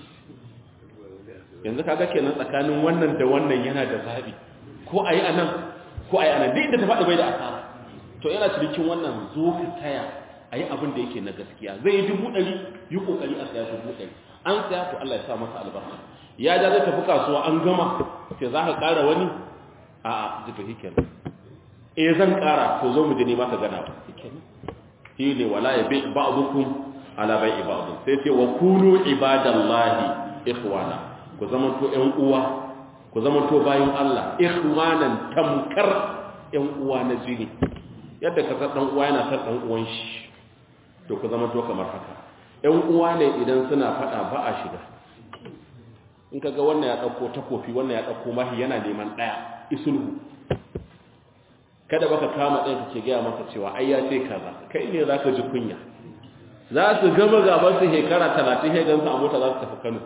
yanzu kaga kenan tsakanin wannan da wannan yana da zabi ko ayi anan ko ayi anan duk inda ta faɗi bai da asara to yana cinikin wannan zo ka taya a yi abin da yake na gaskiya zai yi dubu ɗari yi ƙoƙari a saya dubu ɗari an saya to Allah ya sa masa albarka ya ja zai tafi kasuwa an gama sai za ka ƙara wani a a jika hikin e zan ƙara to zo mu je nema ka gana ba shi ne wala ya bai ba'dukum ala bai ibadu sai ce wa kunu ibadallahi ikhwana ku zama to ƴan uwa ku zama to bayin Allah ikhwanan tamkar ƴan uwa na jini yadda ka san dan uwa yana san dan uwan shi to ku zama to kamar haka ƴan uwa ne idan suna faɗa ba a shiga in kaga wannan ya ɗauko takofi wannan ya ɗauko mahi yana neman ɗaya isulhu kada baka kama ɗaya kake gaya masa cewa ai ya ce kaza kai ne za ka ji kunya za su gama gaban su shekara talatin ya gansu a mota za su tafi kano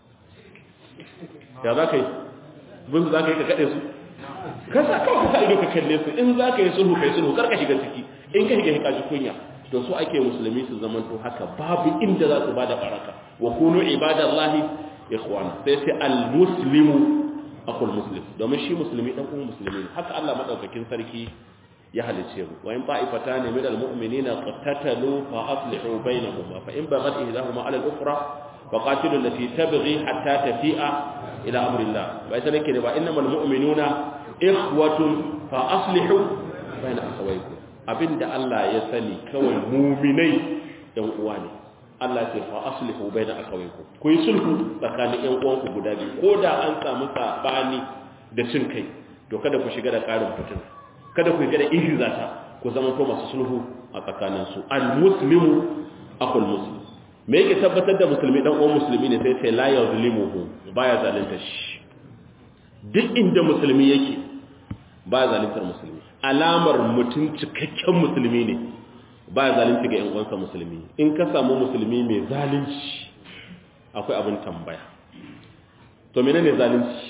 ya za ka yi bin za ka yi ka kaɗe su kasa kawai ka sa ido ka kalle su in za ka yi sulhu ka yi sulhu kar ka shiga ciki in ka shiga ka ji kunya to to su ake musulmi su zaman to haka babu inda za su bada baraka wa kunu ibadallahi ikhwana sai sai al-muslimu akul muslim domin shi musulmi dan uwan musulmi ne haka Allah madaukakin sarki ya halice mu wa in ta'ifatan min al-mu'minina qatatalu fa aslihu bainahuma fa in baghat ihdahuma 'ala al-ukhra fa qatilu allati tabghi hatta tafi'a ila amri Allah bai sai ne ba innamal mu'minuna ikhwatun fa aslihu bain akhawaykum abinda Allah ya sani kawai mu'minai dan uwa ne Allah ce fa aslihu baina akawaykum ku yi sulhu tsakanin ƴan uwanku guda biyu ko da an samu sabani da cin kai to kada ku shiga da karin fitin kada ku shiga da ihzata ku zama to masu sulhu a tsakanin su al muslimu akhul muslim me yake tabbatar da musulmi dan uwan musulmi ne sai sai la yuzlimuhu baya zalunta shi duk inda musulmi yake baya zaluntar musulmi alamar mutum cikakken musulmi ne ba zalunci ga 'yan uwansa musulmi in ka samu musulmi mai zalunci akwai abin tambaya to menene zalunci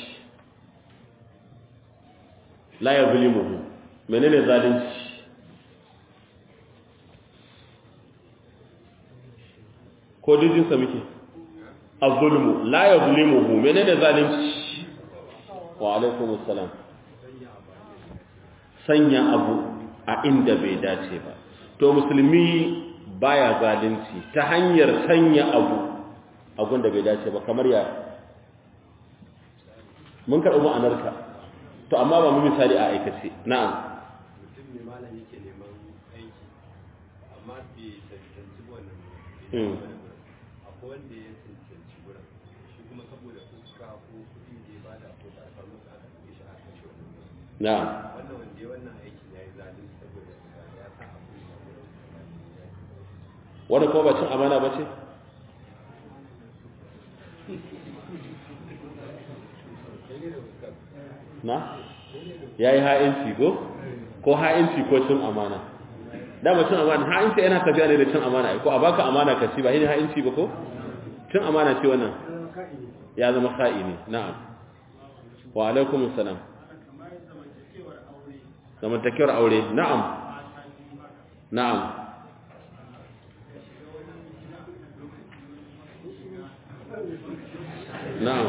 la ya zulimuhu menene zalunci ko dijinsa muke azulmu la ya zulimuhu menene zalunci wa alaikumus salam sanya abu a inda bai dace ba to musulmi baya zalunci ta hanyar sanya abu abun da bai dace ba kamar ya mun karɓi ma'anarka to amma ba mu misali a aikace na'am mutum ne malam yake neman aiki amma bai cancanci wannan Hmm. akwai wanda ya cancanci wurin shi kuma saboda fuska ko kuɗi da ya bada ko ba a samu sa aka ɗauke shi a kashe wannan wurin na'am wannan wanda ya wannan aikin ya yi zalunci saboda ya sa abu ya wurin wanda kuma ba cin amana ba ce na ya yi ha'inci ko ko ha'inci ko cin amana dama cin amana ha'inci yana tafiya ne da cin amana ko a baka amana ka ci ba shi ha'inci ba ko cin amana ce wannan ya zama ka'ini na'am wa alaikum salam zamantakewar aure na'am na'am na'am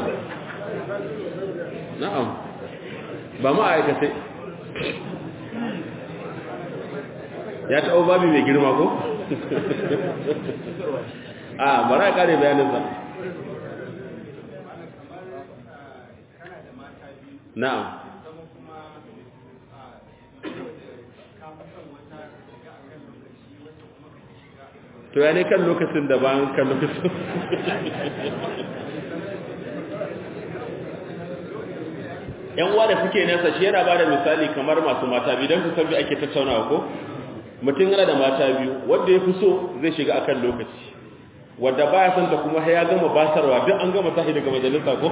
na'am ba ma aikace ya taɓa babi mai girma ko? a bara ya kare bayaninsa na'am to ya ne kan lokacin da bayan kan lokacin yan uwa da suke nesa shi yana bada misali kamar masu mata biyu don su san bi ake tattaunawa ko mutum yana da mata biyu wanda ya fi so zai shiga akan lokaci wanda baya son ta kuma ya gama basarwa duk an gama tashi daga majalisa ko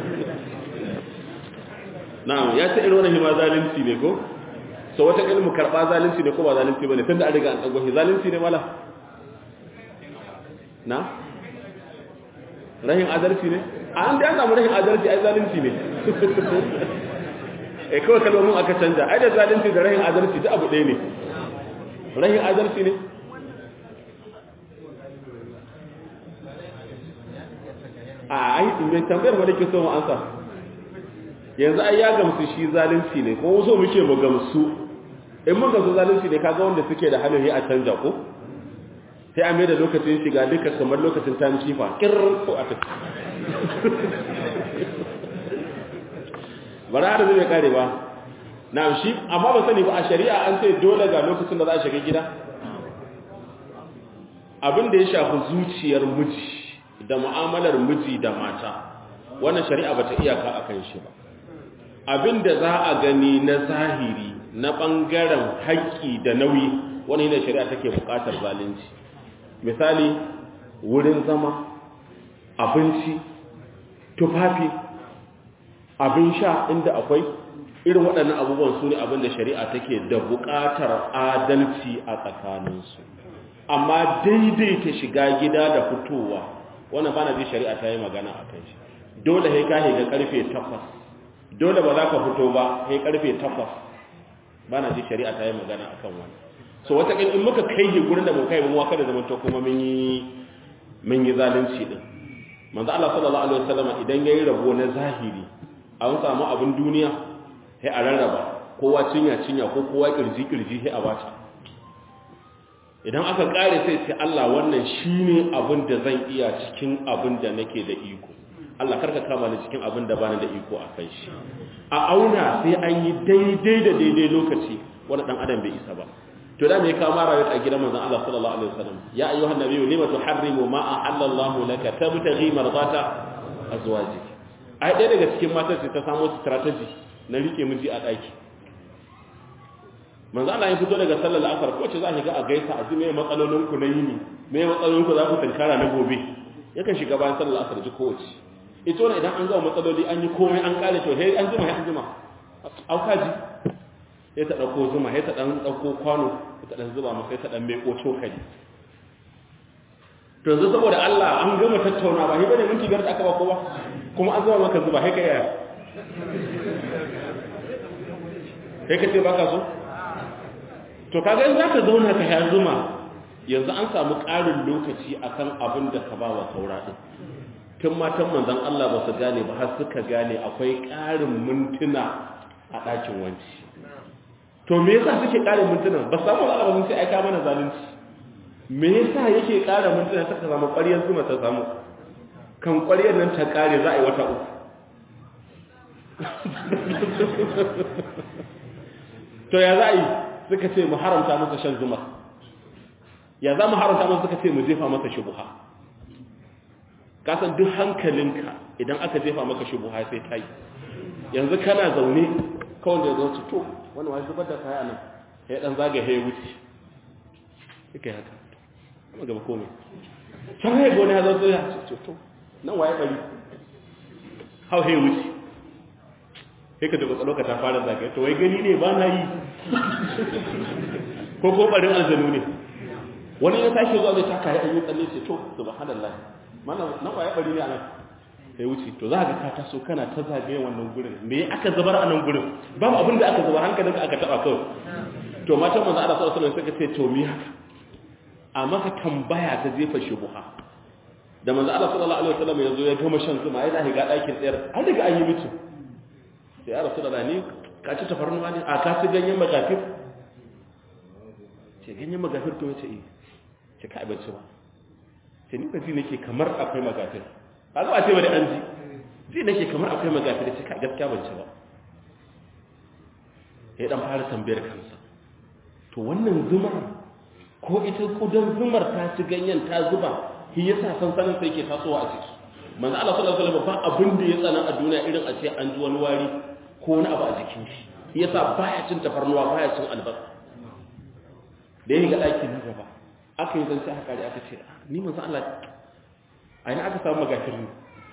na'am ya ta irin wannan hima zalunci ne ko so wata ilmu karba zalunci ne ko ba zalunci bane tunda an riga an tsago shi zalunci ne mala na rahin adalci ne a an da an samu rahin adalci ai zalunci ne eh kawai kalmomin aka canja ai da zalunci da rahin adalci duk abu ɗaya ne rahin adalci ne a ai mai tambayar ma nake so mu ansa yanzu ai ya gamsu shi zalunci ne kuma so muke mu gamsu in mun gamsu zalunci ne kaga wanda suke da hanyoyi a canja ko sai a mai da lokacin shiga duka kamar lokacin time kifa kirr ko a tafi bara da zai kare ba na shi amma ba sani ba a shari'a an ce dole ga lokacin da za a shiga gida abin da ya shafi zuciyar miji da mu'amalar miji da mata wannan shari'a bata iyaka akan shi ba abin da za a gani na zahiri na bangaren haƙƙi da nauyi wani ne shari'a take buƙatar zalunci misali wurin zama abinci tufafi abin sha inda akwai irin waɗannan abubuwan su ne abin da shari'a take da buƙatar adalci a tsakaninsu amma daidaita shiga gida da fitowa wannan bana ji shari'a ta yi magana a kan shi dole sai ka ga karfe 8 dole ba za ka fito ba sai karfe 8 bana ji shari'a ta yi magana akan wannan so wata in muka kai shi gurin da mun kai mun waka da zaman to kuma mun yi mun yi zalunci din manzo Allah sallallahu alaihi wasallam idan yayi rabo na zahiri an samu abin duniya sai a rarraba kowa cinya cinya ko kowa kirji kirji sai a bata idan aka kare sai ce Allah wannan shine abin da zan iya cikin abin da nake da iko Allah karka kama ni cikin abin da bani da iko a kai shi a auna sai an yi daidai da daidai lokaci wani dan adam bai isa ba to da me kama rayu a gidan manzon Allah sallallahu alaihi wasallam ya ayyuhan nabiyyu lima tuharrimu ma ahallallahu laka tabtaghi mardata azwajik ai ɗaya daga cikin matan sai ta samu strategy na rike miji a daki manzo Allah ya fito daga sallar asar ko ce za ki ga a gaisa a ji me matsalolin ku na yini me matsalolin ku za ku tankara na gobe yakan shiga bayan sallar asar ji kowace ita wannan idan an gama matsaloli an yi komai an kare to hey an jima hey an jima aukaji sai ta dauko zuma sai ta dan dauko kwano ta dan zuba masa sai ta dan meko cokali to yanzu saboda Allah an gama tattauna ba ni bane minti biyar da aka ba kowa kuma an zuba maka zuba sai ka yaya sai ka ce baka so to kaga in zaka zauna ka ya zuma yanzu an samu ƙarin lokaci akan abin da ka ba wa saura din tun matan manzon Allah ba su gane ba har suka gane akwai ƙarin mintuna a ɗakin wanci to me yasa suke ƙarin mintuna ba samu Allah ba sai aika mana zalunci me yasa yake ƙara mintuna suka samu ƙwaryar zuma ta samu kan ƙwaryar nan ta ƙare za a yi wata uku to ya za a yi suka ce mu haramta masa shan zuma ya za mu haramta masa suka ce mu jefa masa shubuha kasan duk hankalinka idan aka jefa maka shubuha sai ta yi yanzu kana zaune kawai da zauci to wani wani zubar da kaya nan ya dan zaga ya wuce suka yi haka amma gaba komai can ya gona ya zauce ya ce to nan waye bari hau ya wuce sai ka daga tsaloka ta fara zagaye to wai gani ne ba na yi ko ko barin aljanu ne wani ya tashi zuwa zai taka ya yi tsalle ce to subhanallah mana na kwaya bari ne anan sai wuce to za ka ka taso kana ta zagaye wannan gurin me aka zubar a nan gurin babu abin da aka zubar hankalin ka aka taba kawai to matan manzo Allah sallallahu alaihi wasallam suka ce to me haka a maka tambaya ta jefa shubuha da manzo Allah sallallahu alaihi wasallam yazo ya gama shan zuma ya dahi ga dakin tsayar an daga an yi mutum sai ya rasulullahi ne ka ci tafarnuwa ne a ka ci ganyen magafir ce ganyen magafir to yace eh ce ka abinci ba ce ni ba ji nake kamar akwai magafir a zuwa ce wani an ji ji nake kamar akwai magafir ce ka gaskiya ban ci ba ya dan fara tambayar kansa to wannan zumar ko ita kudan zumar ta ci ganyen ta zuba shi yasa sansanin sai ke tasowa a ciki manzo Allah sallallahu alaihi wasallam ba abin da ya tsana a duniya irin a ce an ji wani wari ko wani abu a jikin shi shi yasa baya cin tafarnuwa baya cin albasa da ya ga ɗaki na gaba aka yi zance aka kare aka ce ni manzo Allah a ina aka samu magafir ne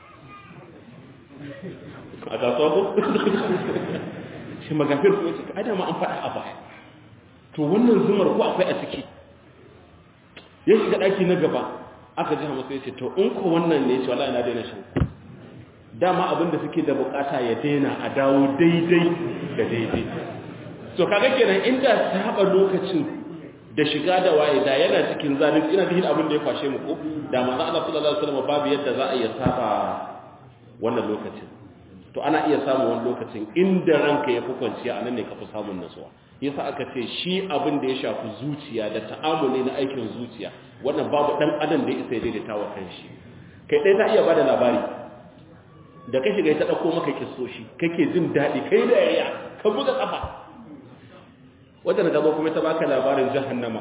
a kasuwa ko shi magafir ko ce ai da ma an faɗa a baya to wannan zumar ko akwai a ciki ya shiga ɗaki na gaba aka ji hamasa ya ce to in ko wannan ne ce wallahi na daina shan dama abin da suke da bukata ya daina a dawo daidai da daidai so kaga kenan inda saba lokacin da shiga da waye da yana cikin zalunci ina cikin abin da ya kwashe mu ko da manzo Allah sallallahu alaihi wasallam babu yadda za a iya saba wannan lokacin to ana iya samun wani lokacin inda ranka ya fi kwanciya anan ne ka fi samun nasuwa yasa aka ce shi abin da ya shafi zuciya da ta'amuli na aikin zuciya wannan babu dan adam da ya isa daidaita wa kanshi kai dai ta iya bada labari da ka shiga ta dauko maka kissoshi kake jin dadi kai da yaya ka buga kafa wanda na gaba kuma ta baka labarin jahannama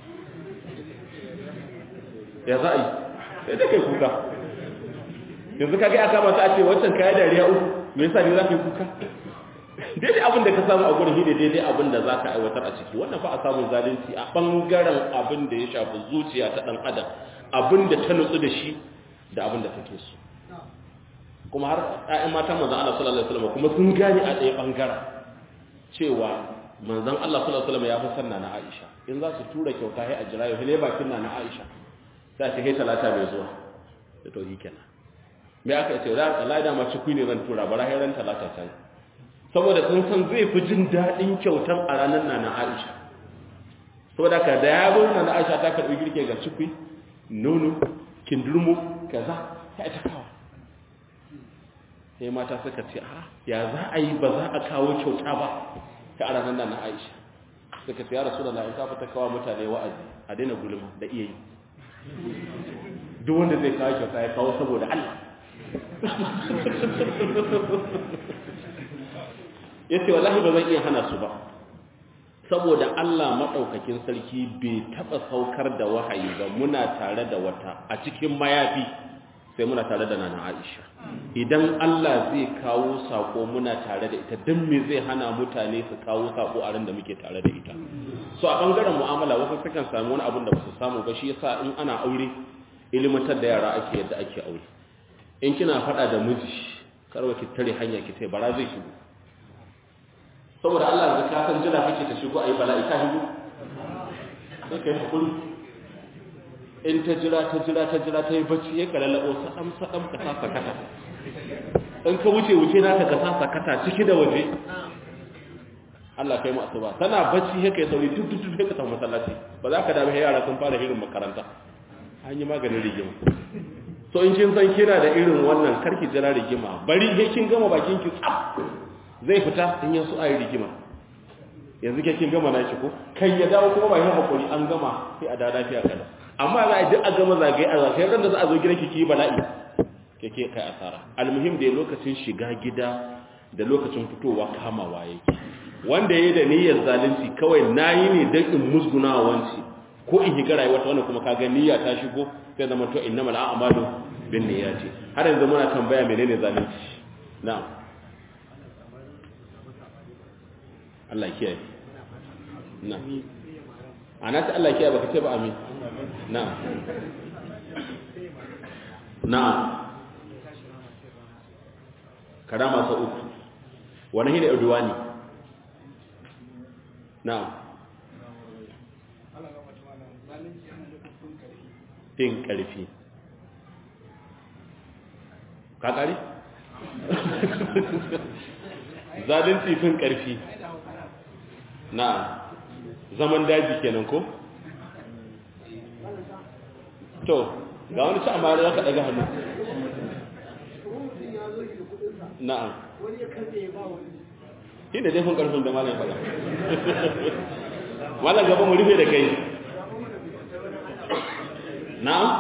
ya za a yi sai da kai kuka yanzu ka ga aka mata a ce wancan kaya dariya uku me yasa ne za ka yi kuka daidai abin da ka samu a gurin hide daidai abin da za ka aiwatar a ciki wannan fa a samun zalunci a ɓangaren abin da ya shafi zuciya ta ɗan adam abin da ta nutsu da shi da abin da take so kuma har ɗayan matan manzan Allah sallallahu alaihi wasallam kuma sun gane a ɗaya ɓangaren cewa manzan Allah sallallahu alaihi wasallam ya fi sanna na Aisha in za su tura kyauta hai a jira yau ne bakin na na Aisha sai ta kai talata mai zuwa da to kenan me aka ce da Allah da ma cikui ne zan tura bara hai ran talata ta saboda sun san zai fi jin daɗin kyautan a ranar na na Aisha saboda ka da ya zo na Aisha ta karbi girke ga cikwi nono kindurmo kaza sai ta kawo sai mata suka ce a ya za a yi ba za a kawo kyauta ba ta a ranar na Aisha suka ce ya rasu da in ka fita kawo mutane wa'azi a daina gulma da iya yi duk wanda zai kawo kyauta ya kawo saboda Allah ya ce wallahi ba zan iya hana su ba saboda Allah maɗaukakin sarki bai taɓa saukar da wahayi ba muna tare da wata a cikin mayafi sai muna tare da nana Aisha idan Allah zai kawo sako muna tare da ita don me zai hana mutane su kawo sako a ran da muke tare da ita so a bangaren mu'amala wasu sukan sami wani abin da ba su samu ba shi yasa in ana aure ilimantar da yara ake yadda ake aure in kina faɗa da miji karwa ki tare hanya ki sai bara zai shigo saboda Allah da ka san jira kake ta shigo ayi bala'i ka shigo sai kai hakuri in ta jira ta jira ta jira ta yi bacci ya kalalabo sadam sadam ka sa sakata in ka wuce wuce naka ka sa sakata ciki da waje Allah kai mu asuba tana bacci ya kai sauri duk duk duk ka tafi masallaci ba za ka dame yara sun fara hirin makaranta an yi maganin rigima so in kin san kina da irin wannan karki jira rigima bari he kin gama bakin ki tsaf zai fita in yaso ayi rigima yanzu ke kin gama naki ko kai ya dawo kuma ba yin hakuri an gama sai a da lafiya kada amma za a duk a gama zagaye a zagaye ran da za a zo gidanki ki bala'i keke kai asara almuhim da lokacin shiga gida da lokacin fitowa kamawa yake wanda yayi da niyyar zalunci kawai nayi ne dan in musguna wanci ko in higa rayuwa ta wannan kuma kaga niyya ta shigo sai zama to innamal a'malu bin niyyati har yanzu muna tambaya menene zalunci na'am Allah kiyaye na'am ana ta Allah kiyaye baka ce ba amin na'am na'am karama sa uku wani hida udwani na'am fin ƙarfi ka ƙari? zalunci fin ƙarfi na zaman daji kenan ko? to ga wani ci amma za ka ɗaga hannu na'am shi da jefin ƙarfin da malam faɗa malam gaba mu rufe da kai na'am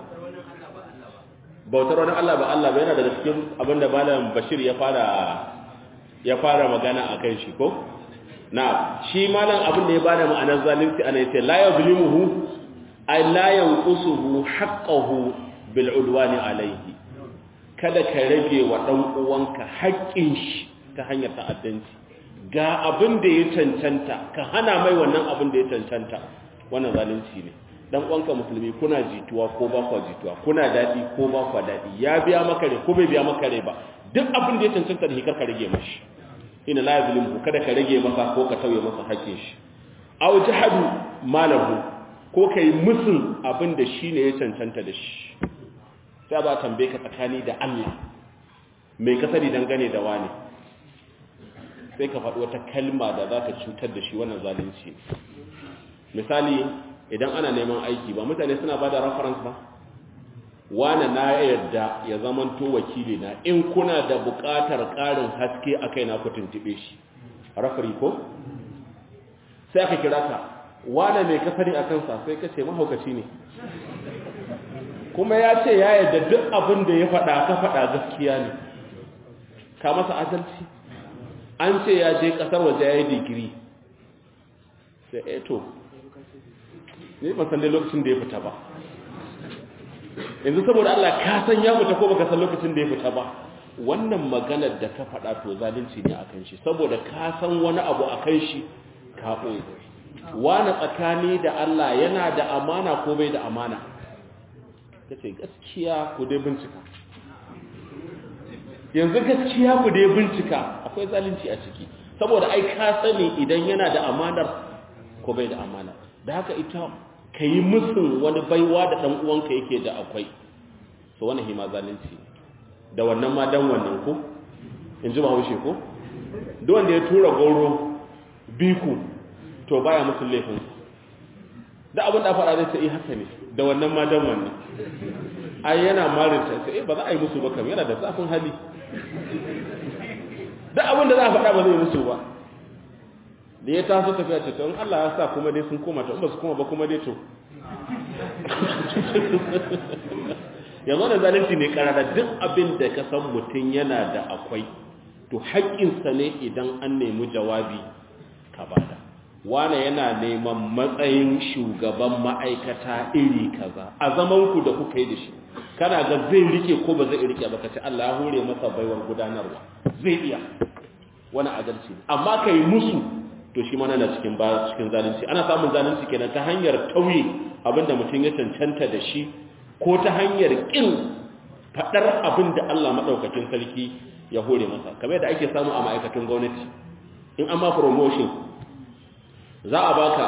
bautar wani Allah ba Allah ba yana daga cikin abinda malam Bashir ya fara ya fara magana akan shi ko na'am shi malam abin da ya bada ma'anar zalunci ana yace la yuzlimuhu ay la yanqusuhu haqqahu bil udwani alayhi kada ka rage wa dan uwanka haƙƙin shi ta hanyar ta'addanci ga abin da ya cancanta ka hana mai wannan abin da ya cancanta wannan zalunci ne dan uwanka musulmi kuna jituwa ko ba kwa jituwa kuna dadi ko ba kwa dadi ya biya maka ne ko bai biya maka ne ba duk abin da ya cancanta da hikar ka rage mashi ina la yazlimu kada ka rage masa ko ka tauye masa hakkin shi aw jahadu malahu ko kai musun abin da shine ya cancanta da shi sai ba tambaye ka tsakani da Allah mai ka sani dangane da wani sai ka faɗi wata kalma da za ka cutar da shi wannan zalunci misali idan ana neman aiki ba mutane suna ba da reference ba wane na yadda ya zamanto wakili na in kuna da buƙatar ƙarin haske a kai na ku tuntube shi rafari ko sai aka kira ka wane mai kasari a kansa sai ka ce mahaukaci ne kuma ya ce ya yadda duk abin da ya faɗa ka faɗa gaskiya ne ka masa adalci an ce ya je ƙasar waje ya yi digiri sai eto ne ban san dai lokacin da ya fita ba yanzu saboda Allah ka san ya fita ko baka san lokacin da ya fita ba wannan maganar da ka faɗa to zalunci ne akan shi saboda ka san wani abu akan shi ka ɓoye wani tsakani da Allah yana da amana ko bai da amana ka ce gaskiya ku dai bincika yanzu gaskiya ku dai bincika akwai zalunci a ciki saboda ai ka sani idan yana da amanar ko bai da amana da haka ita ka yi musun wani baiwa da ɗan uwanka yake da akwai so wani hima zalunci da wannan ma dan wannan ko in ji bahaushe ko duk wanda ya tura goro biku to baya musun laifin da abin da faɗa zai ce eh haka ne da wannan ma dan wannan ai yana marinta sai eh ba za a yi musu ba kam yana da zafin hali da abin da za a faɗa ba zai musu ba da ya taso tafiya ce to in Allah ya sa kuma dai sun koma to in ba su koma ba kuma dai to yanzu da zalunci ne karara duk abin da ka san mutum yana da akwai to haƙƙinsa ne idan an nemi jawabi ka bada wane yana neman matsayin shugaban ma'aikata iri kaza a zaman ku da kuka yi da shi kana ga zai rike ko ba zai rike ba kace Allah ya hore masa baiwar gudanarwa zai iya wani adalci amma kai musu to shi ma na cikin ba cikin zalunci ana samun zalunci kenan ta hanyar tauye abinda mutum ya cancanta da shi ko ta hanyar kin fadar abinda Allah madaukakin sarki ya hore masa kamar da ake samu a ma'aikatan gwamnati in an ma promotion za a baka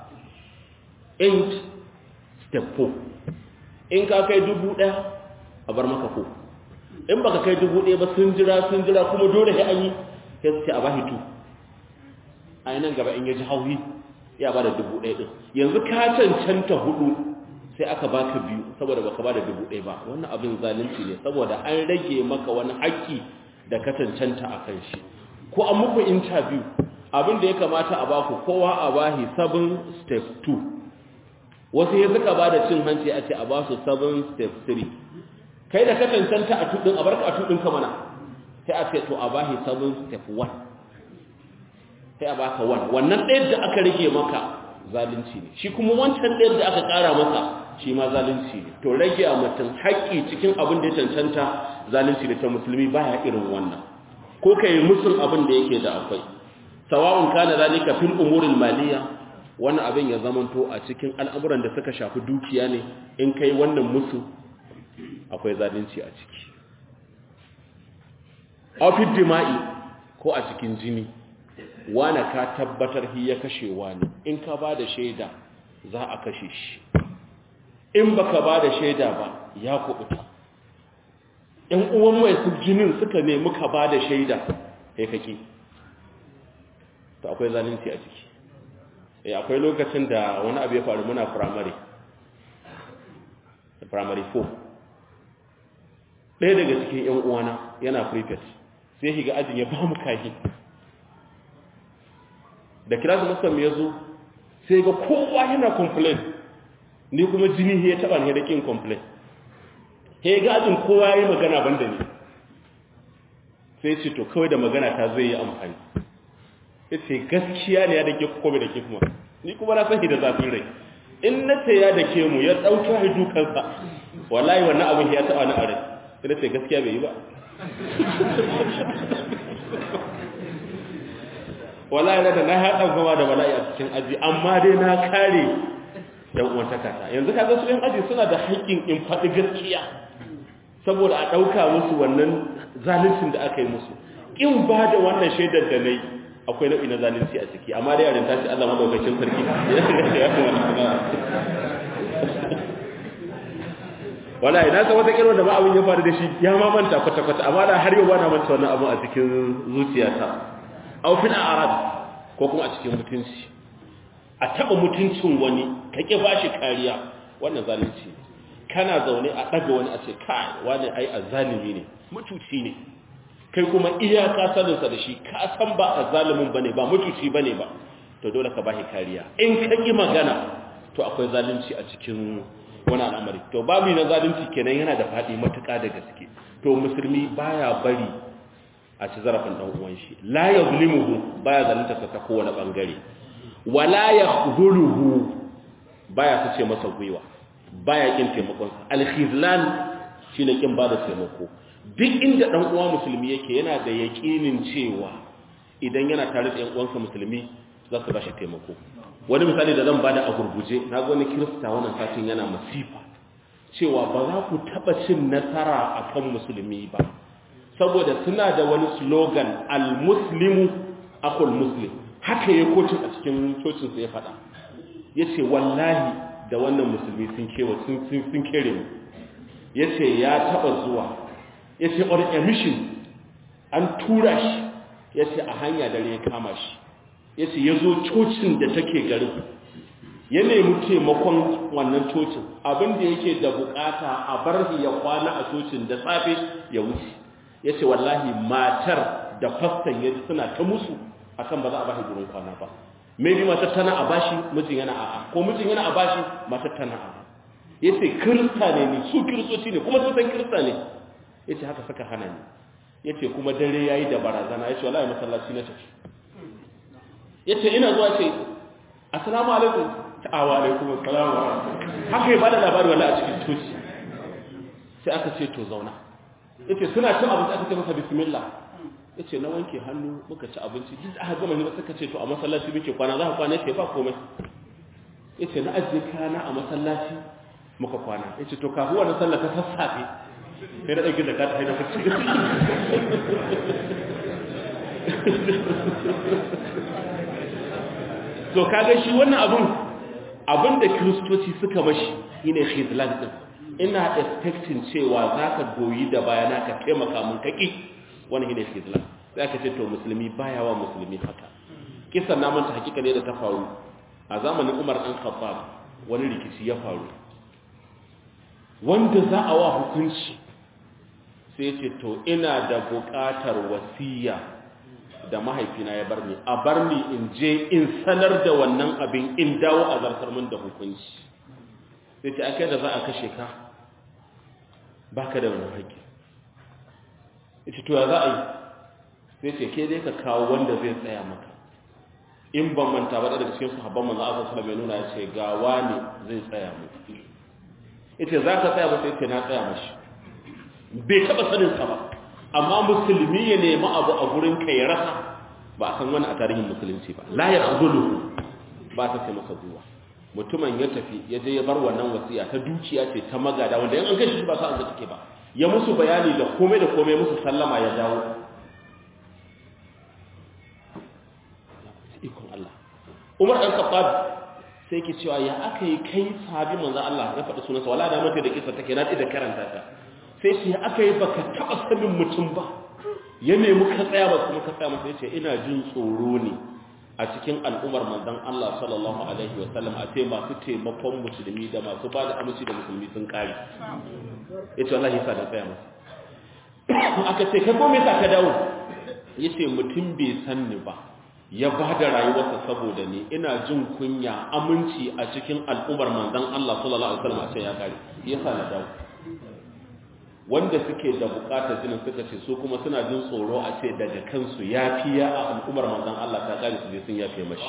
8 step 4 in ka kai dubu ɗaya a bar maka ko in baka kai dubu ɗaya ba sun jira sun jira kuma dole sai an yi sai su ce a bashi tu a yi nan gaba in ya ji hauhi ya ba da dubu ɗaya ɗin yanzu ka cancanta hudu sai aka baka biyu saboda baka ba da dubu ɗaya ba wannan abin zalunci ne saboda an rage maka wani haƙƙi da ka cancanta a kan shi ko an muku interview abin da ya kamata a baku kowa a bahi 7 step 2 wasu ya suka ba da cin hanci a ce a ba su 7 step 3 kai da ka cancanta a tudin a barka a tudin ka mana sai a ce to a bahi 7 step 1 sai a baka 1 wannan ɗaya da aka rage maka zalunci ne shi kuma wancan ɗaya da aka ƙara maka shi ma zalunci ne to rage a mutum haƙƙi cikin abin da ya cancanta zalunci da ta musulmi baya irin wannan ko ka yi musul abin da yake da akwai sawa'un kana zalika fil umuril maliya wannan abin ya zamanto a cikin al'amuran da suka shafi dukiya ne in kai wannan musu akwai zalunci a ciki afid dima'i ko a cikin jini wani ka tabbatar hi ya kashe wani in ka ba da shaida za a kashe shi in baka ba da shaida ba ya kubuta ‘yan uwan mai su jinin suka nemi ka ba da shaida ya kake to akwai zalunci a ciki eh akwai lokacin da wani abu ya faru muna primary primary 4 ɗaya daga cikin ‘yan uwana yana prefect sai shiga ajin ya ba mu kahi da kira su musamman ya zo sai ga kowa yana complain ni kuma jini ya taba ne da kin complain he ga ajin kowa yayi magana banda ni sai ce to kawai da magana ta zai yi amfani yace gaskiya ne ya dake ku kome da ke kuma ni kuma na sani da zafin rai in na ce ya dake mu ya dauka hi dukansa wallahi wannan abin ya taba ni a rai sai na ce gaskiya bai yi ba wallahi na da na haɗa gama da bala'i a cikin aji amma dai na kare yan uwan takata yanzu kaga su yan aji suna da haƙƙin in faɗi gaskiya saboda a ɗauka musu wannan zaluncin da aka yi musu in ba da wannan shaidar da nayi akwai nau'i na zalunci a ciki amma dai yarin tashi Allah madaukakin sarki wallahi na san wata kirwa da ba abin ya faru da shi ya ma manta kwata kwata amma da har yau ba na manta wannan abin a cikin zuciyata aw fil a'rad ko kuma a cikin mutunci a taba mutuncin wani ka ki bashi kariya wannan zalunci ne kana zaune a daga wani a ce kai wani ai azzalimi ne mutuci ne kai kuma iyaka sanin sa da shi ka san ba azzalimin bane ba mutuci bane ba to dole ka bashi kariya in ka ki magana to akwai zalunci a cikin wani al'amari to babu na zalunci kenan yana da fadi matuƙa da gaske to musulmi baya bari a ci zarafin dan uwan shi la yazlimuhu baya zalunta ta kowane bangare wala yakhdhuluhu baya sace masa gwiwa baya kin taimakon al-khizlan shine kin bada taimako duk inda dan uwa musulmi yake yana da yakinin cewa idan yana tare da yan uwansa musulmi za su bashi taimako wani misali da zan bada a gurguje na ga wani kirista wannan satin yana masifa cewa ba za ku taba cin nasara akan musulmi ba saboda suna da wani slogan al-muslimu akul muslim haka ya kocin a cikin cocinsa ya faɗa ya ce wallahi da wannan musulmi sun kewa sun kere mu ya ce ya taɓa zuwa ya ce on a mission an tura shi ya ce a hanya dare ya kama shi ya ce ya zo cocin da take garin ya nemi taimakon wannan cocin abin da yake da bukata a bar shi ya kwana a cocin da safe ya wuce ya ce wallahi matar da fastan ya ji suna ta musu akan ba za a bashi gurin kwana ba maybe matar tana a bashi mijin yana a'a ko mijin yana a bashi matar tana a'a ya ce kirista ne ni su kiristoci ne kuma sun san kirista ne ya ce haka saka hana ni ya ce kuma dare ya yi da barazana ya ce wallahi masallaci na tafi ya ce ina zuwa ce assalamu alaikum ta'awa alaikum assalamu haka ya bada labari wallahi a cikin coci sai aka ce to zauna ya ce suna cin abinci aka ce masa bismillah ya ce na wanke hannu muka ci abinci duk aka gama hira suka ce to a masallaci muke kwana za ka kwana ce ba komai ya ce na ajiye kana a masallaci muka kwana ya ce to kafin wani sallah ta sassafe sai na ɗauki da ka ta haina fice to kaga shi wannan abun abin da kiristoci suka mashi shine khizlan din ina expecting cewa zaka goyi da bayana ka taimaka mun kaki wani shine khizlan sai aka ce to musulmi baya wa musulmi haka kisan na manta hakika ne da ta faru a zamanin Umar dan Khattab wani rikici ya faru wanda za a wa hukunci sai ce to ina da buƙatar wasiya da mahaifina ya bar ni a bar ni in je in sanar da wannan abin in dawo a zartar min da hukunci sai ce akai da za a kashe ka baka da wani haƙƙi ita to ya za a yi sai ce ke dai ka kawo wanda zai tsaya maka in ban manta ba daga cikin sahabban manzo Allah sallallahu alaihi nuna ya ce ga wani zai tsaya mu ita za ka tsaya ba sai ce na tsaya mashi bai taba sanin sa ba amma musulmi ya nemi abu a gurin ka ya rasa ba a san wani a tarihin musulunci ba la ya khudulu ba ta sai masa zuwa mutumin ya tafi ya je ya bar wannan wasiya ta dukiya ce ta magada wanda in an kai shi ba sa an take ba ya musu bayani da komai da komai musu sallama ya dawo ikon Allah Umar dan Khattab sai ke cewa ya aka yi kai sahabi manzo Allah ya faɗi sunansa wala da mace da kisa take na da karanta ta sai ce ya aka yi baka taɓa sanin mutum ba ya nemi ka tsaya ba kuma ka tsaya masa ya ce ina jin tsoro ne a cikin al'ummar manzon Allah sallallahu alaihi wa sallam a ce masu taimakon musulmi da masu ba da aminci da musulmi sun kare ya ce wallahi sa da tsaya masa aka ce kai ko me yasa ka dawo ya ce mutum bai san ni ba ya ba da rayuwarsa saboda ni ina jin kunya aminci a cikin al'ummar manzon Allah sallallahu alaihi wa sallam a ce ya kare yasa na dawo wanda suke da bukatar jinin suka ce su kuma suna jin tsoro a ce daga kansu ya fiya a al'ummar manzan Allah ta kare su je sun yafe mashi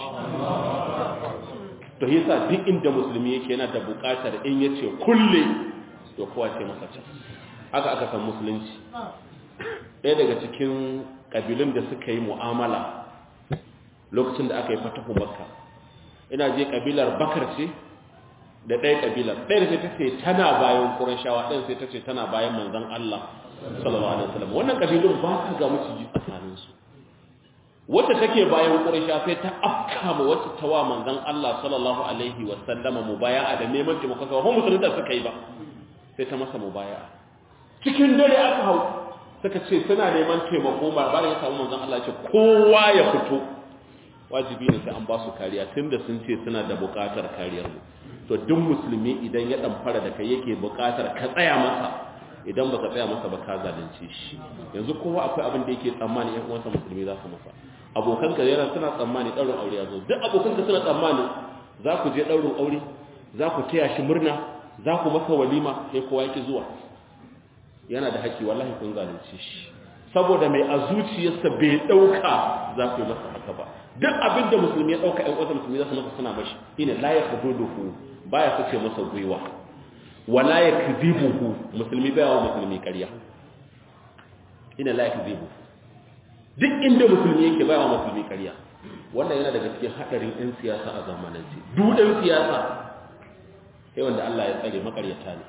to yasa duk inda musulmi yake yana da bukatar in yace kulle to kowa ce masa can haka aka san musulunci ɗaya daga cikin kabilun da suka yi mu'amala lokacin da aka yi fatahu makka ina je kabilar bakar ce da ɗaya ƙabilar ɗaya da ta ce tana bayan ƙurashawa ɗaya sai ta ce tana bayan manzan Allah sallallahu alaihi wasallam wannan ƙabilun ba ka ga maciji tsakaninsu wacce take bayan ƙurashawa sai ta afka ma wacce ta wa manzan Allah sallallahu alaihi wasallama mubaya'a da neman taimako sa ba musulunta suka yi ba sai ta masa mubaya'a cikin dare aka hau suka ce suna neman taimako ba ba ya samu manzan Allah ce kowa ya fito wajibi ne sai an ba su kariya tunda sun ce suna da buƙatar kariyar mu to duk musulmi idan ya dan fara da kai yake buƙatar ka tsaya masa idan baka tsaya masa ba ka zalunce shi yanzu kowa akwai abin da yake tsammani ƴan uwansa musulmi za su masa abokan ka yana suna tsammani ɗaurin aure ya zo duk abokan ka suna tsammani za ku je ɗaurin aure za ku taya shi murna za ku masa walima sai kowa yake zuwa yana da haƙƙi wallahi kun zalunce shi saboda mai a zuciyarsa bai ɗauka za ku yi masa haka ba duk abin da musulmi ya ɗauka ƴan uwansa musulmi za su masa suna mashi ina la ya kududuhu baya sace masa gwiwa wala yakdhibuhu musulmi baya wa musulmi ƙarya ina la yakdhibu duk inda musulmi yake baya wa musulmi ƙarya wannan yana daga cikin hadarin ɗan siyasa a zamanance duk ɗan siyasa sai wanda Allah ya tsare makaryata ne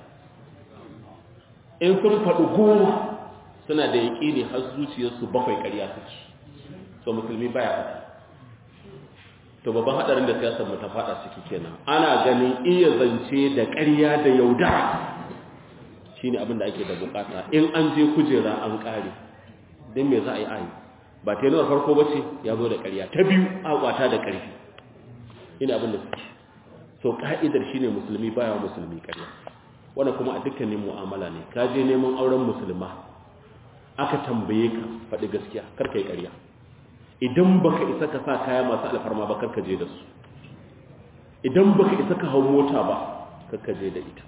in sun faɗi goma suna da yaƙini har zuciyarsu bakwai ƙarya suke so musulmi baya haka to babban hadarin da siyasar mu ta fada ciki kenan ana ganin iya zance da ƙarya da yaudara shine abin da ake da bukata in an je kujera an kare dan me za a yi ayi ba ta yanar farko bace ya zo da ƙarya ta biyu a kwata da ƙarfi ina abin da suke so so ka'idar shine musulmi baya musulmi ƙarya wannan kuma a dukkanin mu'amala ne ka je neman auren musulma aka tambaye ka faɗi gaskiya kar ka yi ƙarya idan baka isa ka sa kaya masu alfarma ba kar ka je da su idan baka isa ka hau mota ba kar ka je da ita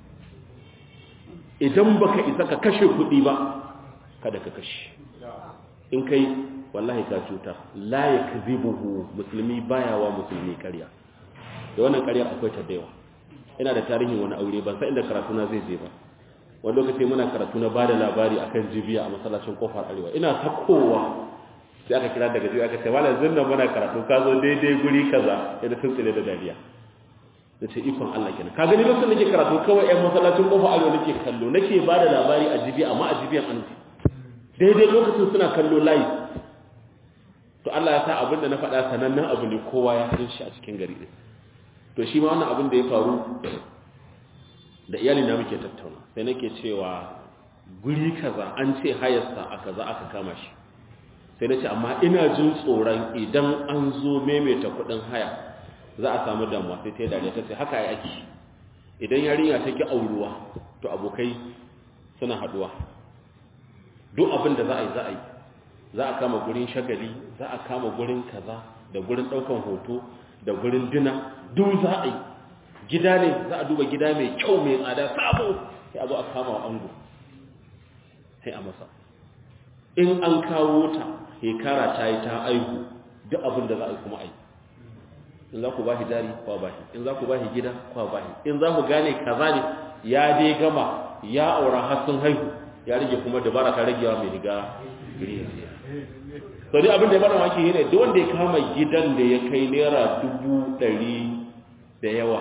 idan baka isa ka kashe kuɗi ba kada ka kashe in kai wallahi ka cuta la yakzibuhu musulmi baya wa musulmi ƙarya da wannan ƙaryar akwai ta da yawa ina da tarihin wani aure ban san inda karatu na zai je ba wani lokaci muna karatu na bada labari akan jibiya a masallacin kofar arewa ina takowa sai aka kira daga jibiya aka ce malam zinna muna karatu ka zo daidai guri kaza yana sun tsire da dariya da ce ikon Allah kenan ka gani lokacin nake karatu kawai ƴan masallacin kofar arewa nake kallo nake bada labari a jibiya amma a jibiyan an daidai lokacin suna kallo live to Allah ya sa abin da na faɗa sanannen abu ne kowa ya san shi a cikin gari ɗin to shi ma wannan abin da ya faru da iyali na muke tattauna sai nake cewa guri kaza an ce hayarsa a kaza aka kama shi sai nace amma ina jin tsoron idan an zo maimaita kudin haya za a samu damuwa sai ta yi dariya ta ce haka ya ake idan yarinya ta ki auruwa to abokai suna haduwa duk abin da za a yi za a yi za a kama gurin shagali za a kama gurin kaza da gurin daukan hoto da gurin dina duk za a yi gida ne za a duba gida mai kyau mai tsada sabo sai a zo a kama wa ango sai a masa in an kawo ta hekara ta yi ta aihu duk abin da za a yi kuma ai in za ku ba shi jari kwa ba shi in za ku ba shi gida kwa ba shi in za ku gane kaza ne ya dai gama ya aura har sun haihu ya rage kuma dabara ta ragewa mai riga sau dai abin da ya bada maki ne duk wanda ya kama gidan da ya kai naira dubu ɗari da yawa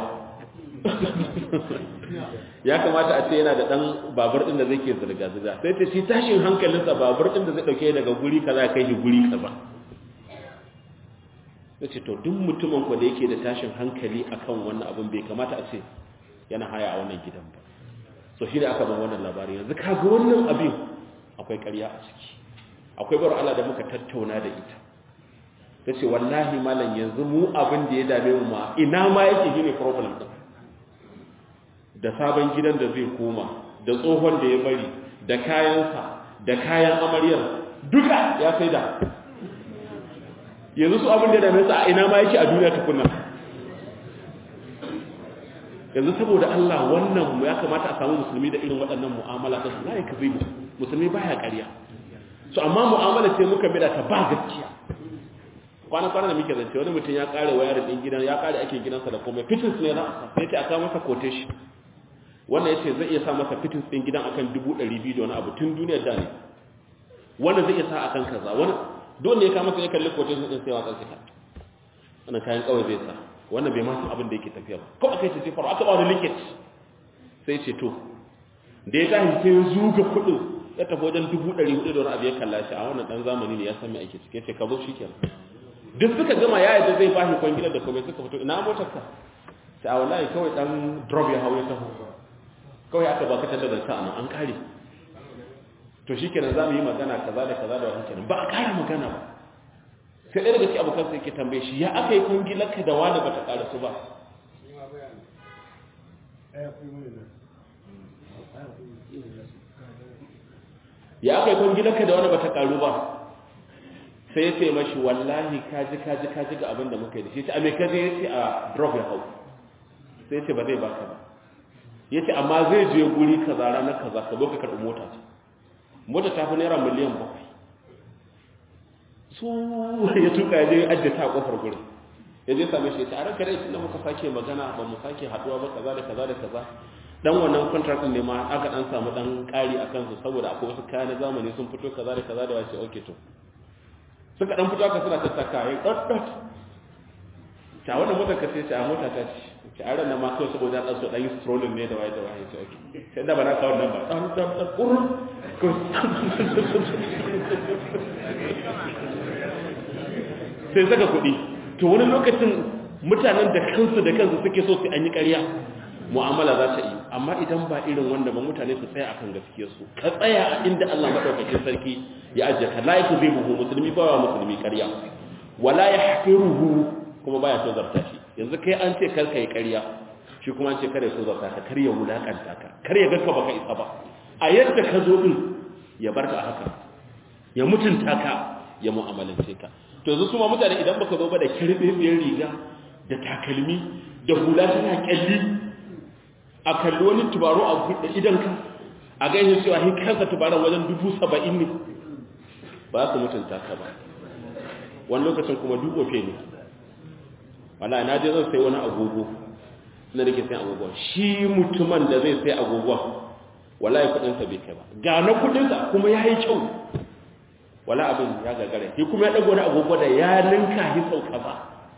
ya kamata a ce yana da ɗan babur ɗin da zai ke zirga-zirga sai ta shi tashin hankalinsa babur ɗin da zai ɗauke daga guri kaza kai shi guri kaza ya ce to duk mutumin ku da yake da tashin hankali akan wannan abin bai kamata a ce yana haya a wannan gidan ba so shi da aka ban wannan labari yanzu kaga wannan abin akwai ƙarya a ciki akwai bar Allah da muka tattauna da ita ta ce wallahi malam yanzu mu abin da ya dame mu ma ina ma yake gine problem ɗin da sabon gidan da zai koma da tsohon da ya bari da kayansa da kayan amaryar duka ya sai da yanzu su abin da ya dame su a ina ma yake a duniya tukuna yanzu saboda Allah wannan ya kamata a samu musulmi da irin waɗannan mu'amala ta su la yakzibu musulmi baya ƙarya so amma mu'amala sai muka bida ta ba gaskiya kwana kwana da muke zance wani mutum ya kare wayar din gidan ya kare ake gidansa da komai fittings ne na sai ta aka masa quotation wannan yace zai iya sa masa fittings din gidan akan 200 da wani abu tun duniyar da ne wannan zai iya sa akan kaza wani dole ya kama sai ya kalli quotation din sai wa kansa wannan kayan kawai zai sa wannan bai ma san abin da yake tafiya ba ko akai ta ce faru aka ba wani linkage sai ce to da ya tashi sai ya zuga kudin ya tafi wajen dubu ɗari hudu da wani abu ya kalla shi a wannan ɗan zamani ne ya san mai ake cike ce ka zo shi kenan duk suka gama ya yadda zai bashi kwangilar da komai suka fito ina motar ka sai a wallahi kawai ɗan drop ya hau ya taho kawai aka baka tattar da sa'an an kare to shi kenan za mu yi magana kaza da kaza da wani kenan ba a kare magana ba sai ɗaya daga cikin abokan sai ke tambaye shi ya aka yi kwangilar ka da wani ba ta ƙara su ba ya aka yi kwangilarka da wani bata karu ba sai ya ce mashi wallahi kaji kaji kaji ga abin da muka yi da shi a mai kaji ya ce a drop ya hau sai ya ce ba zai baka ba ya ce amma zai je guri kaza ranar kaza ka zo ka karɓi mota ce mota ta fi naira miliyan bakwai su ya tuka ya je ajiye ta a kofar gurin ya je same shi ya ce a ranka rai tunda muka sake magana ba mu sake haɗuwa ba kaza da kaza da kaza dan wannan contract ne ma aka dan samu dan kari a kansu saboda akwai wasu kayan zamani sun fito kaza da kaza da wace okay to suka dan fito aka suna tattaka yayin dot dot ta wannan motar ka ce ta mota ta ce ce a ran ma kawai saboda dan so dan yi strolling ne da waye da waye ce okay sai da bana kawo nan ba dan dan dan kurun ko sai saka kuɗi to wani lokacin mutanen da kansu da kansu suke so su an yi ƙarya mu'amala za ta yi amma idan ba irin wanda ba mutane su tsaya akan gaskiyarsu ka tsaya a inda Allah madaukakin sarki ya ajiye ka la yakzibuhu musulmi ba wa musulmi ƙarya wala yahqiruhu kuma baya so zarta shi yanzu kai an ce kar kai ƙarya shi kuma ce kare so zata ka kar ya wulakanta ka kar ya ganka baka isa ba a yadda ka zo din ya barka haka ya mutunta ka ya mu'amalance ka to yanzu su ma mutane idan baka zo ba da kirbebiyar riga da takalmi da hula tana kyalli a kalli wani tubaro a buɗe idanka a gaishe cewa hin kansa tubaron wajen dubu saba'in ne ba su mutunta ka ba wani lokacin kuma duk ofe ne wala na je zan sai wani agogo na nake sai agogo shi mutumin da zai sai agogo wallahi kudinsa bai kai ba ga na kudinsa kuma ya yi kyau wala abin ya gagare shi kuma ya dago wani agogo da ya ninka shi sau kaza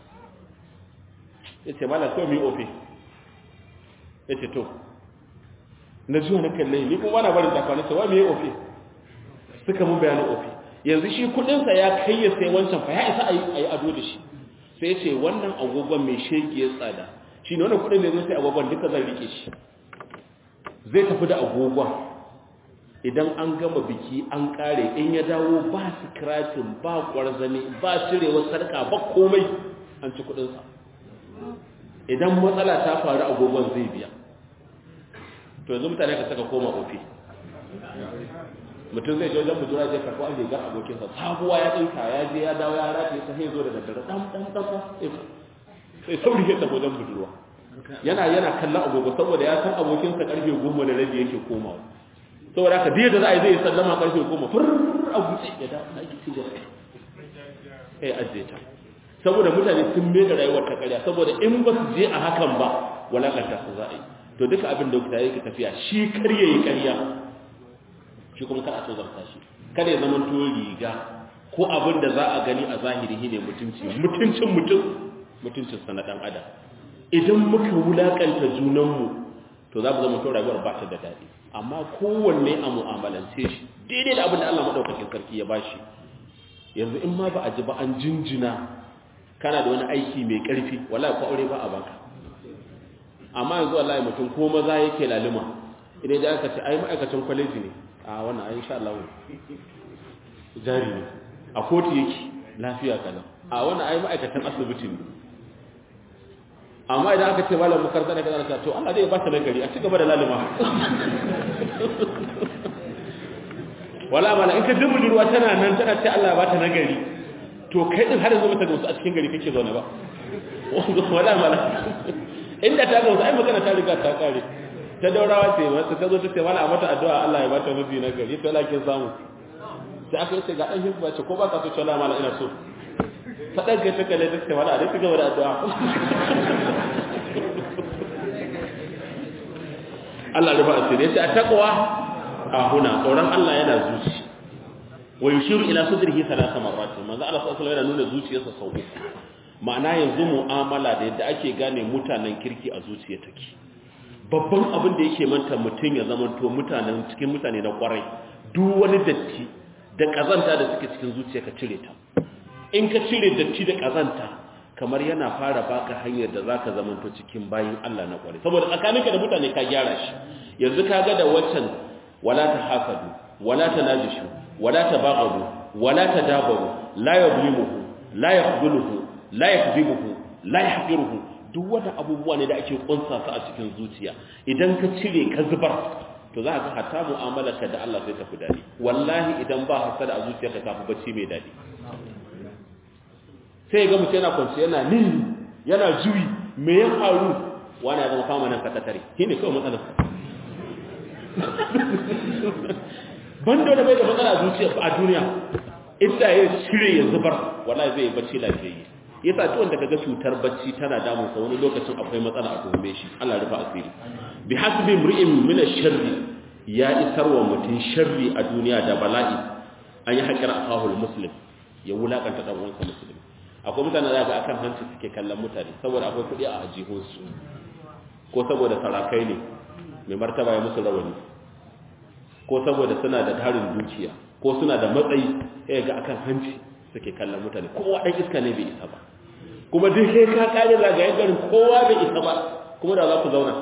ya ce mala kawai mai ofe ya ce to na zuwa na kalle ni kuma na barin takwanin cewa mai ofe suka mun bayanin ofe yanzu shi kudinsa ya kai ya sai wancan fa ya isa a yi ado da shi sai ce wannan agogon mai shege ya tsada shi ne wannan kudin da zai sai agogon duka zan rike shi zai tafi da agogon idan an gama biki an kare in ya dawo ba scratching ba kwarzani ba cirewar sarka ba komai an ci kudinsa idan matsala ta faru agogon zai biya to yanzu mutane ka saka koma ofi mutum zai je wajen budura zai karɓo an rigar abokinsa sabuwa ya ɗinka ya je ya dawo ya rataye ta zo da daddare ɗan ɗan ɗan sai sauri ya tafi wajen budurwa yana yana kallon agogo saboda ya san abokinsa karfe goma da rabi yake komawa saboda haka da za a yi zai sallama karfe goma fur a gutse ya da na yi ci gaba sai ajiye ta saboda mutane sun mai da rayuwar ta karya saboda in ba su je a hakan ba walakanta su za a yi to duka abin da kuka yake tafiya shi kar yayi karya shi kuma kar a so zarta shi kada ya zama to riga ko abin da za a gani a zahiri ne mutunci mutuncin mutum mutuncin sa na dan adam idan muka wulakanta junanmu to za mu zama to rayuwar ba ta da daɗi amma kowanne a mu'amalance shi daidai da abin da Allah madaukakin sarki ya bashi yanzu in ma ba a ji ba an jinjina kana da wani aiki mai ƙarfi wallahi ko aure ba a baka amma yanzu wallahi mutum ko maza yake laluma idan ya aka ce ai ma'aikacin kwaleji ne a wannan ai insha Allah jari ne a kotu yake lafiya kana a wannan ai ma'aikatan asibiti ne amma idan aka ce malam makaranta ne kaza to Allah zai ba ta nagari a ci gaba da laluma wala mala in ka dubu ruwa tana nan tana ce Allah ba ta nagari to kai din har yanzu mata gamsu a cikin gari kake zaune ba wala mala inda ta gamsu ai magana ta riga ta kare ta daurawa ce wata ta zo ta ce mala a mata addu'a Allah ya ba ta miji nagari to Allah kin samu sai aka yi ce ga dan hibba ce ko ba ka so ce mala ina so ta ɗaga ta kalle ta ce mala a dai gaba da addu'a Allah rufa asiri ya ce a taqwa a huna tsoron Allah yana zuci wa yushiru ila sadrihi thalatha marrat manzo Allah sallallahu alaihi yana nuna zuciyarsa sau uku ma'ana yanzu mu'amala da yadda ake gane mutanen kirki a zuciya take babban abin da yake manta mutun ya zama to mutanen cikin mutane na kwarai duk wani datti da kazanta da suke cikin zuciya ka cire ta in ka cire datti da kazanta kamar yana fara baka hanyar da zaka zama to cikin bayin Allah na kwarai saboda tsakaninka da mutane ka gyara shi yanzu ka ga da waccan wala tahasadu wala tanajishu wala tabaghadu wala tadabaru la yuzlimuhu la yakhdhuluhu la yakdhibuhu la yahqiruhu duk wanda abubuwa ne da ake kunsa su a cikin zuciya idan ka cire ka zubar to za ka ga hatta mu'amalarka da Allah sai ta fi dadi wallahi idan ba hasada a zuciyarka ta fi bacci mai dadi sai ga mutum yana kwanci yana ni yana juyi me ya faru wani ya zama kama nan sakatare shine kawai matsalar bando da bai da matsala zuciya a duniya inda ya cire ya zubar wallahi zai yi bacci lafiyayye yasa duk wanda kaga cutar bacci tana damun sa wani lokacin akwai matsala a tuhume shi Allah rufa asiri bi hasbi imri'in min ash-sharri ya isar wa mutun sharri a duniya da bala'i an yi haƙar akahul muslim ya wulakanta dan uwansa muslim akwai mutane da ga akan hanci suke kallon mutane saboda akwai kuɗi a ajihunsu ko saboda sarakai ne mai martaba ya musu rawani ko saboda suna da tarin dukiya ko suna da matsayi sai ga akan hanci suke kallon mutane kowa dan iska ne bai isa ba kuma duk sai ka kare zagayen garin kowa bai isa ba kuma da za ku zauna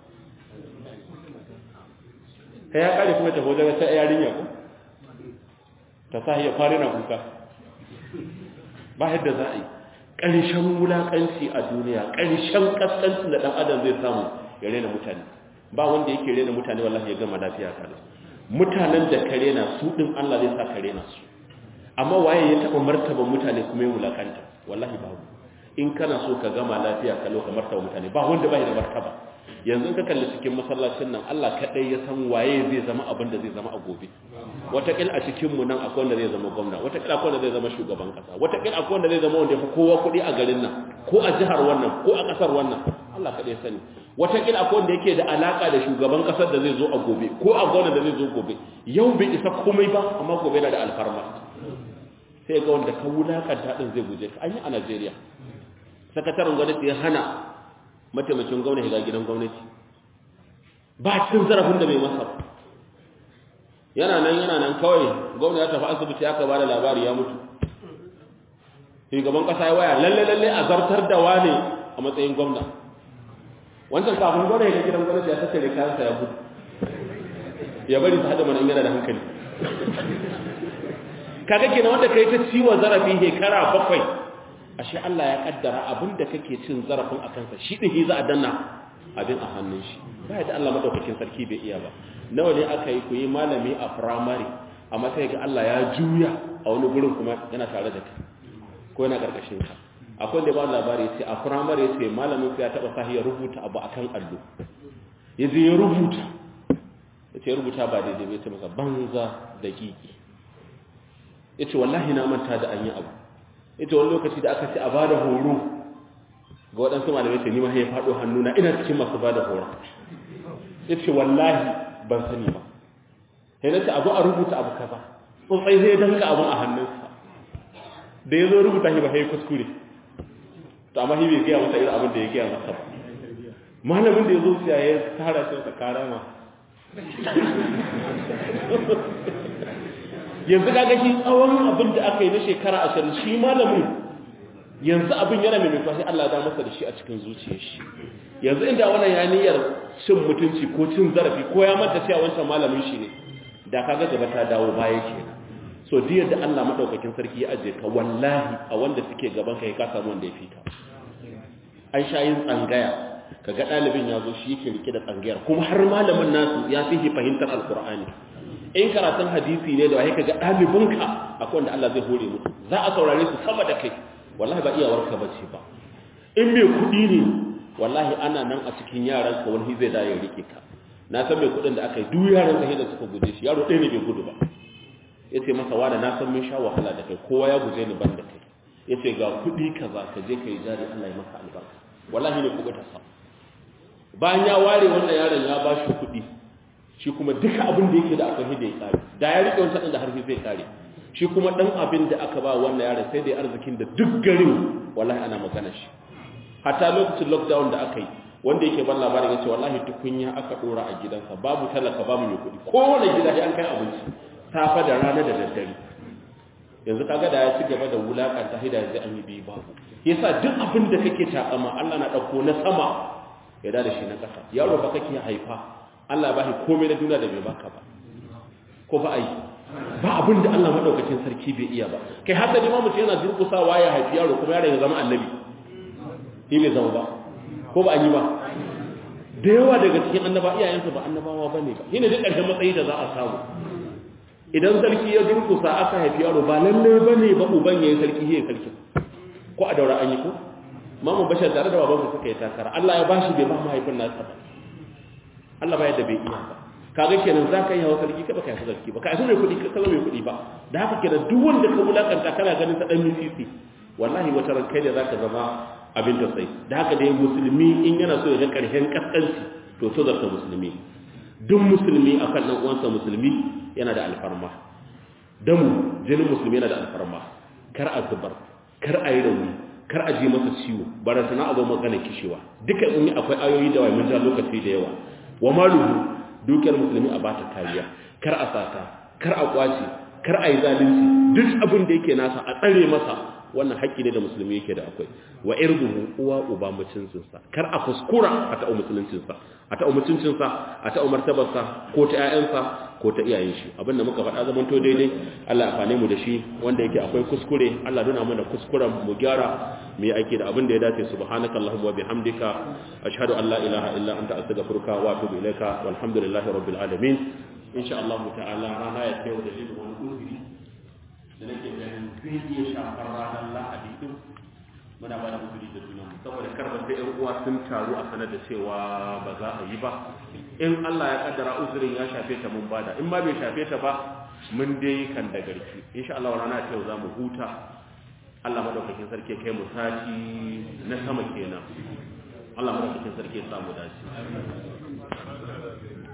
kai ya kare kuma ta hoja ta yarinya ko ta sa ya fara na kuka ba yadda za a yi ƙarshen wulaƙanci a duniya ƙarshen ƙasƙancin da ɗan adam zai samu ya rena mutane ba wanda yake rena mutane wallahi ya gama lafiya kana mutanen da ka rena su din Allah zai sa ka rena su amma waye ya taba martaba mutane kuma ya wulakanta wallahi babu in kana so ka gama lafiya ka lo ka martaba mutane ba wanda bai da martaba yanzu ka kalli cikin masallacin nan Allah kadai ya san waye zai zama abin da zai zama a gobe watakil a cikin mu nan akwai wanda zai zama gwamna watakil akwai wanda zai zama shugaban kasa watakil akwai wanda zai zama wanda ya fi kowa kuɗi a garin nan ko a jihar wannan ko a ƙasar wannan Allah kadai ya sani watakil akwai wanda yake da alaka da shugaban ƙasar da zai zo a gobe ko a gwamna da zai zo gobe yau bai isa komai ba amma gobe yana da alfarma sai ga wanda ka wulakanta din zai guje ka an yi a Najeriya sakataren gwamnati ya hana mataimakin gwamnati ga gidan gwamnati ba cin zarafin da bai masa yana nan yana nan kawai gwamnati ya tafi asibiti aka ba da labari ya mutu shugaban kasa ya waya lalle lalle a zartar da wane a matsayin gwamna wancan kafin gwamnati ga gidan gwamnati ya tattare kayansa ya gudu ya bari su haɗa mana yana da hankali kaga kenan wanda kai ta ciwon zarafi shekara bakwai ashe Allah ya kaddara abinda kake cin zarafin a kansa shi din za a danna abin a hannun shi ba da Allah madaukakin sarki bai iya ba nawa ne aka yi ku yi malami a primary amma sai ga Allah ya juya a wani gurin kuma yana tare da kai ko yana karkashin ka akwai da ba labari sai a primary sai malamin sai ya taba sahi ya rubuta abu akan allo yaje ya rubuta yace rubuta ba daidai bai ce masa banza da kiki yace wallahi na manta da an yi abu ita wani lokaci da aka ce a bada horo ga waɗansu malamai ce nima ya faɗo hannuna ina cikin masu bada horo ya ce wallahi ban sani ba sai na ce abu a rubuta abu kaza tsotsai zai danka abin a hannunsa da ya zo rubuta shi ba sai kuskure to amma shi bai gaya masa irin abin da ya gaya masa ba malamin da ya zo siya ya tara shi wata karama yanzu kaga shi tsawon abin da aka yi na shekara ashirin shi malamin yanzu abin yana mai mafashi Allah da masa da shi a cikin zuciyar shi yanzu inda wannan ya niyyar cin mutunci ko cin zarafi ko ya manta cewa wancan malamin shi ne da kaga gaba ta dawo baya ke so diyar da Allah madaukakin sarki ya aje ka wallahi a wanda suke gaban ka ka samu wanda ya fita an sha yin tsangaya kaga ɗalibin ya zo shi yake rike da tsangayar kuma har malamin nasu ya fi fahimtar alkur'ani in karatun hadisi ne da wai kaga ɗalibinka akwai wanda Allah zai hore mutu za a saurare su sama da kai wallahi ba iyawarka bace ba in mai kuɗi ne wallahi ana nan a cikin yaran ka wani zai da ya rike ka na san mai kuɗin da aka yi duk yaran ka da suka guje shi yaro ɗaya ne bai gudu ba yace masa wada na san mun sha wahala da kai kowa ya guje ni ban da kai yace ga kuɗi kaza ka je ka yi jari Allah ya maka albarka wallahi ne kuɓuta sa bayan ya ware wannan yaron ya ba shi kuɗi shi kuma duka abin da yake da akwai da ya kare da ya rike wancan da harfi zai kare shi kuma dan abin da aka ba wannan yaron sai da arzikin da duk garin wallahi ana magana shi hatta lokacin lockdown da aka yi wanda yake ban labarin yace wallahi tukunya aka dora a gidansa babu talaka babu mai kuɗi kowane gida sai an kai abinci safa da rana da daddare yanzu kaga da ya ci gaba da wulakanta hida yanzu an yi biyu babu yasa duk abin da kake takama Allah na dauko na sama ya da shi na ƙasa yaro ba kake haifa Allah ba shi komai na duniya da bai baka ba ko ba ai ba abin da Allah madaukakin sarki bai iya ba kai haka ne ma mutum yana durkusawa ya haifi yaro kuma yaron ya zama annabi shi bai zama ba ko ba an yi ba da yawa daga cikin annaba iyayensu ba annabawa bane ba shine duk ƙarshen matsayi da za a samu idan sarki ya durkusa aka haifi yaro ba lalle bane ba uban yayin sarki yayin sarki ko a daura an yi ko mamu bashar tare da babansa suka yi takara Allah ya bashi bai ba mahaifin nasa ba Allah ba yadda bai iya ba kaga kenan za ka yi hawa sarki ka baka yi sarki ba ka yi mai kuɗi ka zama mai kuɗi ba da haka kenan duk wanda ka wulakanta kana ganin ta dan misisi wallahi wata ran kai da zaka zama abin da sai da haka dai musulmi in yana so ya ga karshen kaskanci to so zarta musulmi duk musulmi akan dan uwansa musulmi yana da alfarma damu jinin musulmi yana da alfarma kar a zubar kar a yi rauni kar a ji masa ciwo bara sana abu magana kishewa duka in akwai ayoyi da wai mun ja lokaci da yawa wa maluhu dukiyar musulmi a bata kariya kar a sata kar a kwace kar a yi zalunci duk abin da yake nasa a tsare masa wannan haƙƙi ne da musulmi yake da akwai wa irduhu uwa uba mutuncinsa kar a kuskura a ta'u musuluncinsa a ta'u mutuncinsa a ta'u martabarsa ko ta ƴaƴansa ko ta iyayen shi abinda muka faɗa zaman to daidai Allah ya fane mu da shi wanda yake akwai kuskure Allah nuna mana kuskuren mu gyara mu yi aiki da abin da ya dace subhanakallahumma wa bihamdika ashhadu an la ilaha illa anta astaghfiruka wa atubu ilaika walhamdulillahi rabbil alamin insha Allah ta'ala rana ya kai da limin wani uzuri da nake ganin zai iya shafar ranar lahadi din muna ba da uzuri da sunan saboda karba sai yan uwa sun taru a sanar da cewa ba za a yi ba in Allah ya kaddara uzurin ya shafe ta mun bada in ma bai shafe ta ba mun dai kan da garki insha Allah rana ta yau za mu huta Allah madaukakin sarki kai mu sati na sama kenan Allah madaukakin sarki ya samu dace